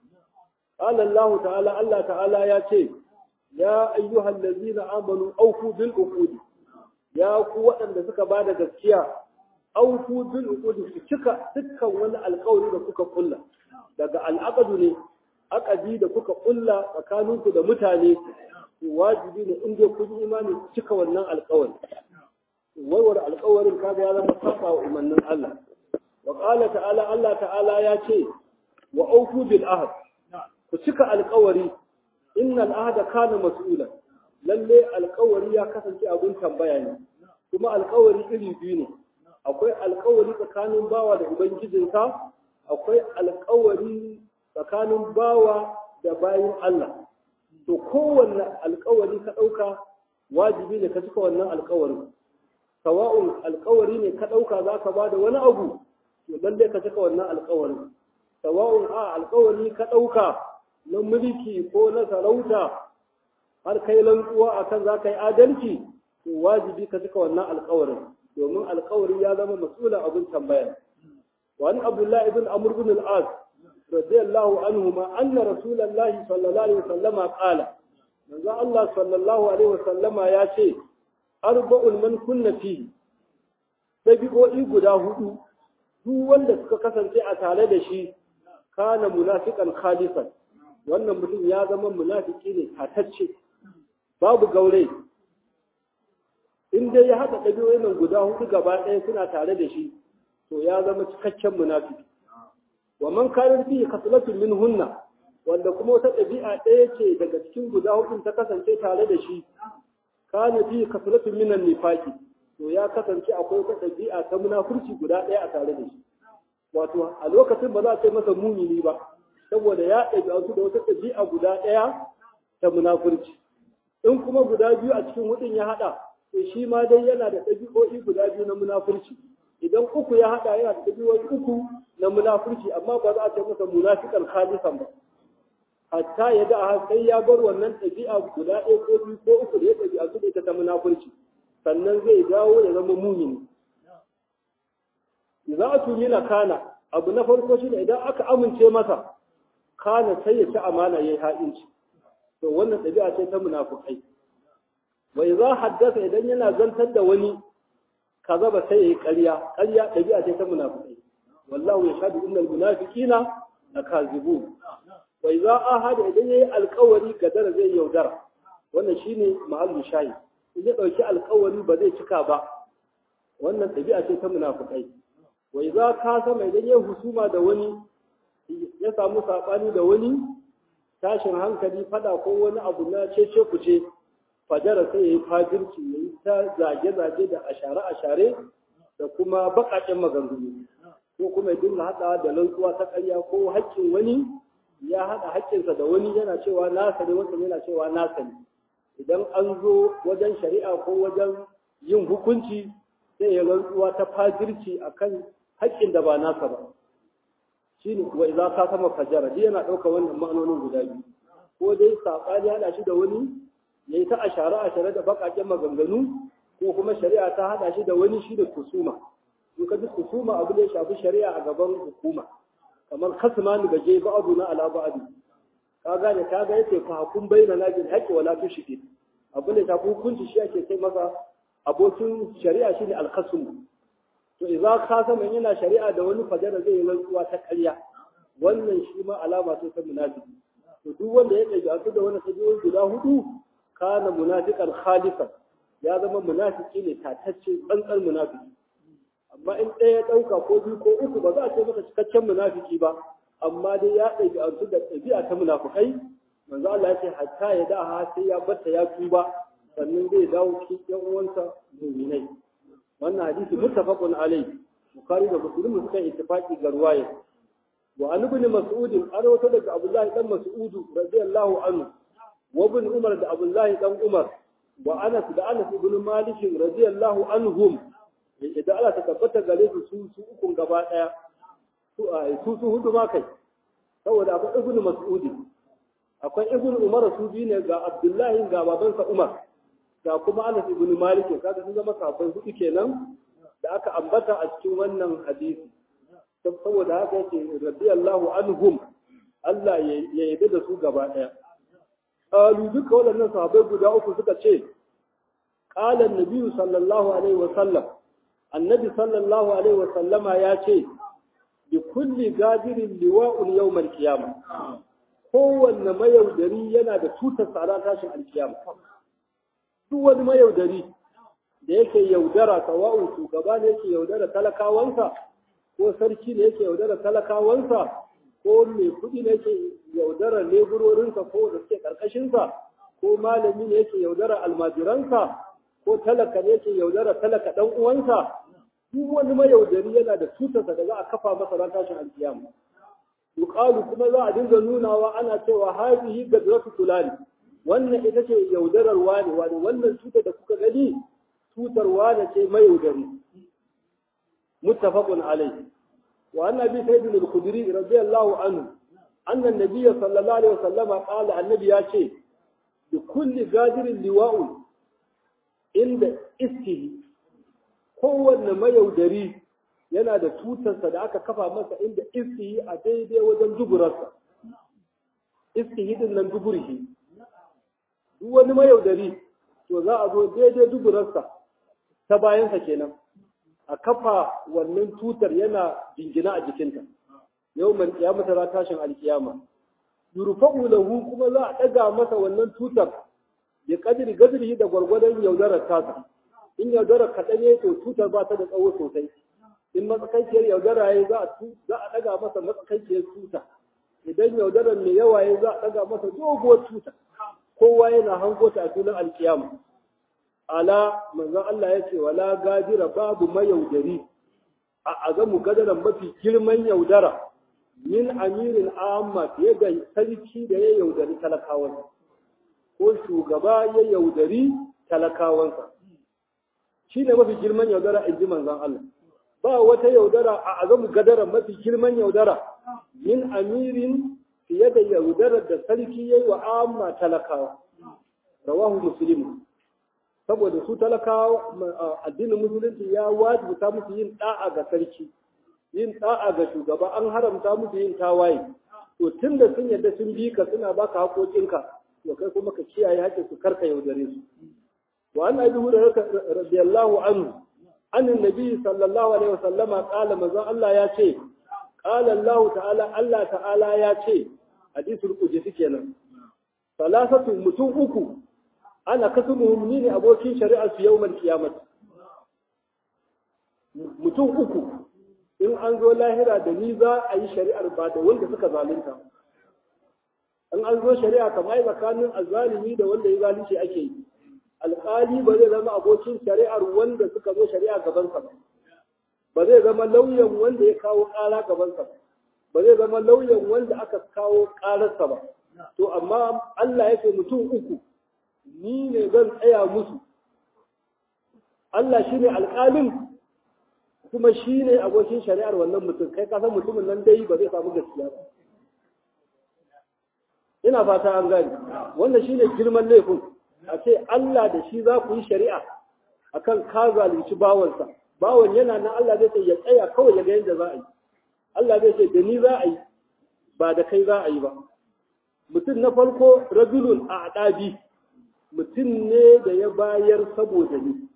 قال الله تعالى الله تعالى يا شيء يا أيها الذين آمنوا أوفوا بالعقود يا قوة أن suka bada gaskiya أوفوا بالعقود su cika dukkan wani alƙawari da kuka kulla daga al'aqadu ne aqadi da kuka kulla tsakaninku da mutane wajibi ne in dai kun imani ku cika wannan alƙawari warware alƙawarin kaga ya zama saba wa umarnin Allah wa qala ta'ala Allah ta'ala ya ce wa aufu bil ahd ku cika alkawari innal ahda kana mas'ula lalle alkawari ya kasance abin tambaya ne kuma alkawari iri biyu ne akwai alkawari tsakanin bawa da ubangijinsa akwai alkawari tsakanin bawa da bayin Allah to kowanne alkawari ka ɗauka wajibi ne ka cika wannan alkawarin sawa'un alkawari ne ka ɗauka za ka ba da wani abu to lalle ka cika wannan alkawarin sawa'un a alkawari ka ɗauka na mulki ko na sarauta har kai lantsuwa akan za ka yi adalci to wajibi ka cika wannan alkawarin domin alkawari ya zama mas'ulan abin tambaya wani abdullah ibn amr ibn al-as radiyallahu anhu ma anna rasulullahi sallallahu alaihi wasallama qala manzo Allah sallallahu alaihi wasallama ya ce arba'un man kunna fi dabi'o'i guda hudu duk wanda suka kasance a tare da shi kana munafiqan khalisan wannan mutum ya zama munafiki ne tatacce babu gaure in dai ya haɗa ɗabi'o'in nan guda hudu gaba ɗaya suna tare da shi to ya zama cikakken munafiki wa man kana fi khaslatun min hunna wanda kuma wata ɗabi'a ɗaya ce daga cikin guda hudun ta kasance tare da shi kana fi khaslatun min nifaqi to ya kasance akwai wata ɗabi'a ta munafurci guda ɗaya a tare da shi wato a lokacin ba za a ce masa mumini ba saboda ya ɗabi'antu da wata ɗabi'a guda ɗaya ta munafurci in kuma guda biyu a cikin hudun ya haɗa to shi ma dai yana da ɗabi'o'i guda biyu na munafurci idan uku ya haɗa yana da ɗabi'o'i uku na munafurci amma ba za a ce masa munafikan khalisan ba hatta ya da sai ya bar wannan ɗabi'a guda ɗaya ko biyu ko uku da ya ɗabi'antu da ita ta munafurci sannan zai dawo ya zama mumini za a tuni na kana abu na farko shi ne idan aka amince masa kana sai ya ci amana ya yi ha'inci to wannan ɗabi'a ce ta munafukai wai za haddasa idan yana zantar da wani kaza ba sai ya yi ƙarya ƙarya ɗabi'a ce ta munafukai wallahu ya shaɗu innal munafiqina lakazibu wai za a hada idan yayi alƙawari gadara zai yaudara wannan shine mahallu shayi in ya ɗauki alƙawari ba zai cika ba wannan ɗabi'a ce ta munafukai wai za ka sama idan ya husuma da wani ya samu saɓani da wani tashin hankali fada ko wani abu na cece kuce fajara sai ya yi fajirci ya yi ta zage-zage da ashare-ashare da kuma baƙaƙen maganganu ko kuma ya dinga haɗa da rantsuwa ta ƙarya ko haƙƙin wani ya haɗa haƙƙinsa da wani yana cewa nasa ne wancan yana cewa nasa ne idan an zo wajen shari'a ko wajen yin hukunci sai ya rantsuwa ta fajirci akan haƙƙin da ba nasa ba shine wa idza ka sama fajara dai yana ɗaukar wannan ma'anonin guda biyu ko dai saɓani haɗa shi da wani yayi ta ashara ashara da baƙaƙen maganganu ko kuma shari'a ta haɗa shi da wani shi da kusuma in ka ji kusuma abu da ya shafi shari'a a gaban hukuma kamar kasmani gaje ba'adu na ala ba'adu ka gane ka ga yace fa hukum baina na bil haqqi wala tushrik abu da shafi hukunci shi ake kai masa abokin shari'a shine al-khasm to idza khasama yana shari'a da wani fajara zai yi rantsuwa ta ƙarya wannan shi ma alama ce ta munafiki to duk wanda ya ɗaga da wani sajiyoyi guda hudu kana munafiqan khalisan ya zama munafiki ne tatacce tsantsar munafiki amma in ɗaya ya ɗauka ko biyu ko uku ba za a ce maka cikakken munafiki ba amma dai ya ɗabi an da ɗabi'a ta munafukai manzo Allah ya ce hatta ya da ha sai ya batta ya tuba sannan zai dawo cikin ƴan uwansa mu'minai wannan hadisi muttafaqun alai bukhari da muslim suka ittifaqi ga ruwaya wa an ibn mas'ud an rawaito daga abdullahi dan mas'ud radiyallahu anhu wa ibn umar da abdullahi dan umar wa anas da anas ibn malik radiyallahu anhum idan Allah ta tabbata gare su su su ukun gaba daya su su su hudu ma kai saboda akwai ibnu mas'ud akwai ibnu umar su bi ne ga abdullahi ga babansa umar ga kuma anas ibn malik kaga sun zama sahabbai hudu kenan da aka ambata a cikin wannan hadisi saboda haka yake radiyallahu anhum Allah ya yabe da su gaba daya qalu duka waɗannan sahabbai guda uku suka ce qala an-nabi sallallahu alaihi wa sallam annabi sallallahu alaihi wa sallama ya ce bi kulli gadirin liwa'un yawmal qiyamah kowanne mayaudari yana da tutar tsara tashin alkiyama duk wani mayaudari da yake yaudara sawa'un shugaba ne yake yaudara talakawansa ko sarki ne yake yaudara talakawansa ko mai kuɗi ne yake yaudara leburorinsa ko da suke ƙarƙashinsa ko malami ne yake yaudara almajiransa ko talaka ne yake yaudara talaka ɗan uwansa duk wani mayaudari yana da tutarsa da za a kafa masa ran tashin alkiyama yuqalu kuma za a dinga nunawa ana cewa hazihi gadratu fulani wannan ita ce yaudarar wani wani wannan tutar da kuka gani tutar wani ce mayaudari muttafaqun alayhi wa anna bi sayyid al-khudri radiyallahu anhu anna an-nabiy sallallahu alaihi wasallam qala annabi ya ce bi kulli gadirin liwa'un inda iskihi kowanne mayaudari yana da tutarsa da aka kafa masa inda iskihi a daidai wajen duburarsa iskihi din nan duburihi duk wani mayaudari to za a zo daidai duburarsa ta bayansa kenan a kafa wannan tutar yana jingina a jikinta yau man kiyamata ra tashin alkiyama yurfa'u lahu kuma za a daga masa wannan tutar ya kadiri gadiri da gwargwadon yaudarar tasa in yaudarar kaɗan ya to tutar ba ta da tsawo sosai in matsakaiciyar yaudara ya za a ɗaga masa matsakaiciyar tuta idan yaudarar mai yawa ya za a ɗaga masa doguwar tuta kowa yana hango ta a filin alkiyama ala manzon Allah ya ce wala gadira babu mayaudari a azamu gadaran mafi girman yaudara min amirin amma fiye da sarki da ya yaudari talakawansa ko shugaba ya yaudari talakawansa shi ne mafi girman yaudara in ji manzon Allah ba wata yaudara a azamu gadara mafi girman yaudara min amirin fiye da yaudarar da sarki ya yi wa amma talakawa rawahu muslim saboda su talakawa addinin musulunci ya wajibta musu yin da'a ga sarki yin da'a ga shugaba an haramta musu yin tawaye to tunda sun yadda sun bi ka suna baka haƙoƙinka to kai kuma ka kiyaye haƙƙin su karka yaudare su wa an abi hurairah radiyallahu anhu an annabi sallallahu alaihi wasallama qala manzon Allah ya ce qala Allah ta'ala Allah ta'ala ya ce hadisul qudsi kenan salasatu mutum uku ana kasumuhum ni ne abokin shari'ar su yawmal qiyamah mutum uku in an zo lahira da ni za a yi shari'ar ba da wanda suka zalunta in an zo shari'a kamar tsakanin azzalimi da wanda ya zalunci ake yi alƙali ba zai zama abokin shari'ar wanda suka zo shari'a gabansa ba ba zai zama lauyan wanda ya kawo ƙara gabansa ba ba zai zama lauyan wanda aka kawo ƙararsa ba to amma Allah ya ce mutum uku ni ne zan tsaya musu Allah shi ne alƙalin kuma shi ne abokin shari'ar wannan mutum kai kasan mutumin nan dai ba zai samu gaskiya ba ina fata an gani wanda shi ne girman laifin a ce Allah da shi za ku yi shari'a akan ka zalunci bawansa bawan yana nan Allah zai ce ya tsaya kawai ya ga yadda za a yi Allah zai ce da ni za a yi ba da kai za a yi ba mutum na farko rajulun a adabi mutum ne da ya bayar saboda ni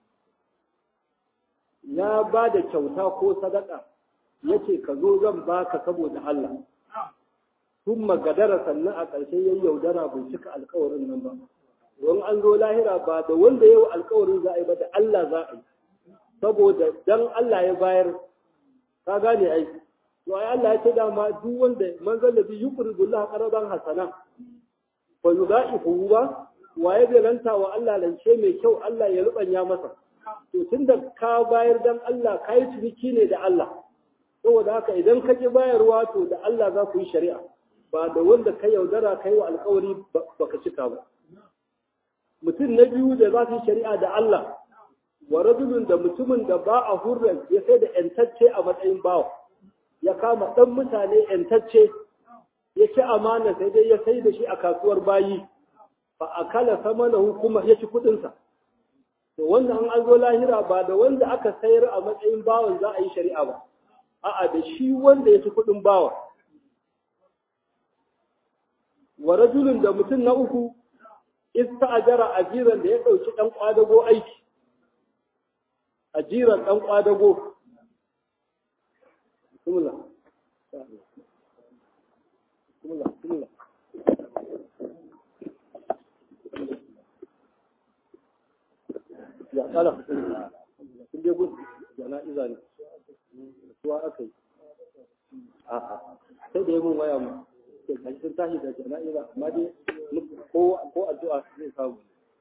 ya ba da kyauta ko sadaka ya ce ka zo zan baka saboda Allah sun magadara sannan a ƙarshe ya yaudara bai cika alkawarin nan ba don an zo lahira ba da wanda yau alkawarin za a yi ba da Allah za a yi saboda dan Allah ya bayar ka gane ai to ai Allah ya ce dama duk wanda man zallabi yuqridu Allah qaradan hasana fa yudaifu ba waye zai ranta wa Allah lance mai kyau Allah ya rubanya masa to tunda ka bayar dan Allah ka yi ciniki ne da Allah saboda haka idan ka ki bayarwa to da Allah za ku yi shari'a ba da wanda ka yaudara kai wa alkawari baka cika ba mutum na biyu da za su yi shari'a da Allah wa rajulun da mutumin da ba a hurran ya sai da ‘yantacce a matsayin bawa, ya kama ɗan mutane ‘yantacce, ya ci amana sai dai ya sai da shi a kasuwar bayi, ba a kala sama na hukuma ya ci kuɗinsa. To wannan an zo lahira ba da wanda aka sayar a matsayin bawan za a yi shari'a ba, a'a da shi wanda ya ci kuɗin bawa. Wa rajulun da mutum na uku, ista ajara ajiran da ya ɗauki ɗan ƙwadago aiki. ajiran ɗan ƙwadago. Bismillah. Bismillah, bismillah. Ya kala, sun je gudu, jana'iza ne, suwa aka yi. A'a, sai da yi mun waya mu, ke kashi sun tashi da jana'iza, amma dai ko addu'a zai samu.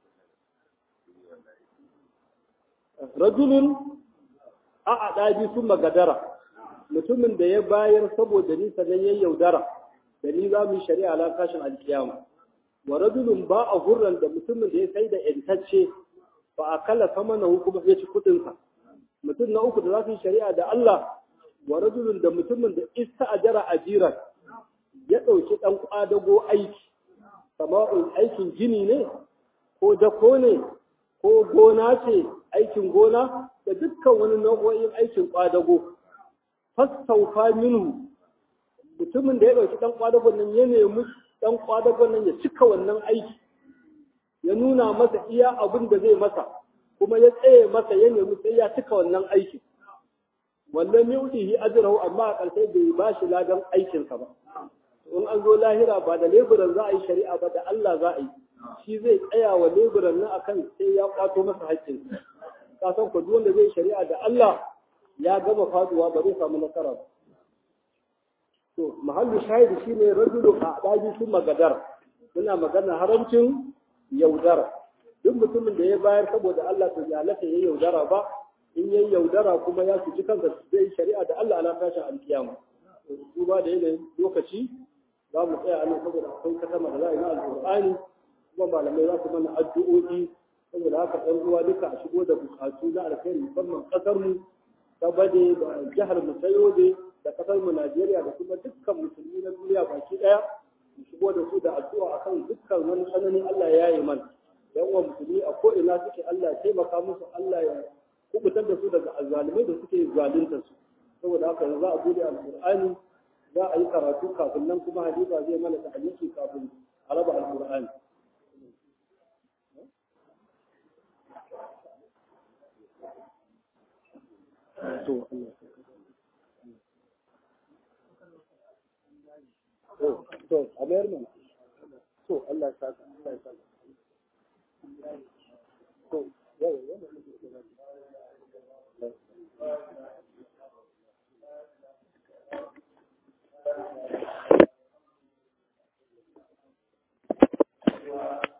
rajulun a ɗabi sun magadara mutumin da ya bayar saboda ni sannan ya yaudara da ni za mu yi shari'a la kashin alkiyama wa rajulun ba a hurran da mutumin da ya sai da yantacce ba a kala sama na hukuma ya ci kuɗinsa mutum na uku da za su yi shari'a da Allah wa rajulun da mutumin da ista ajara ajiran ya ɗauki ɗan ƙwadago aiki sama'un aikin gini ne ko dako ne ko gona ce aikin gona da dukkan wani nau'o'in aikin kwadago fassaufa minhu mutumin da ya ɗauki ɗan kwadagon nan ya nemi ɗan kwadagon nan ya cika wannan aiki ya nuna masa iya abin da zai masa kuma ya tsaye masa ya nemi sai ya cika wannan aiki wannan miudihi ajrahu amma a ƙarshe bai ba shi ladan aikinsa ba in an zo lahira ba da leburan za a yi shari'a ba da Allah za a yi shi zai tsaya wa leburan nan akan sai ya kwato masa haƙƙinsa ka san ku duk wanda zai shari'a da Allah ya gama faduwa ba zai samu nasara ba to mahallu shahidi shine rajulu a daji sun magadar muna magana haramcin yaudara duk mutumin da ya bayar saboda Allah to ya halatta ya yaudara ba in yayi yaudara kuma ya cuci kansa zai shari'a da Allah ala tashin alkiyama duba da yanayin lokaci za mu tsaya a nan saboda akwai katama da za a yi na alƙur'ani kuma malamai za su mana addu'o'i saboda haka ɗan uwa duka a shigo da bukatu na alkhairi musamman ƙasar mu ta bade da jihar mu ta yobe da ƙasar mu Najeriya da kuma dukkan musulmi na duniya baki ɗaya mu shigo da su da addu'a akan dukkan wani tsananin Allah ya yi mana yan uwa musulmi a ko ina suke Allah ya taimaka musu Allah ya kubutar da su daga azzalumai da suke zalunta su saboda haka yanzu za a bude alqur'ani za a yi karatu kafin nan kuma hadiza zai mana ta'aliki kafin a raba alqur'ani to to to a mayar mana to Allah ya saka Allah ya saka to yau yau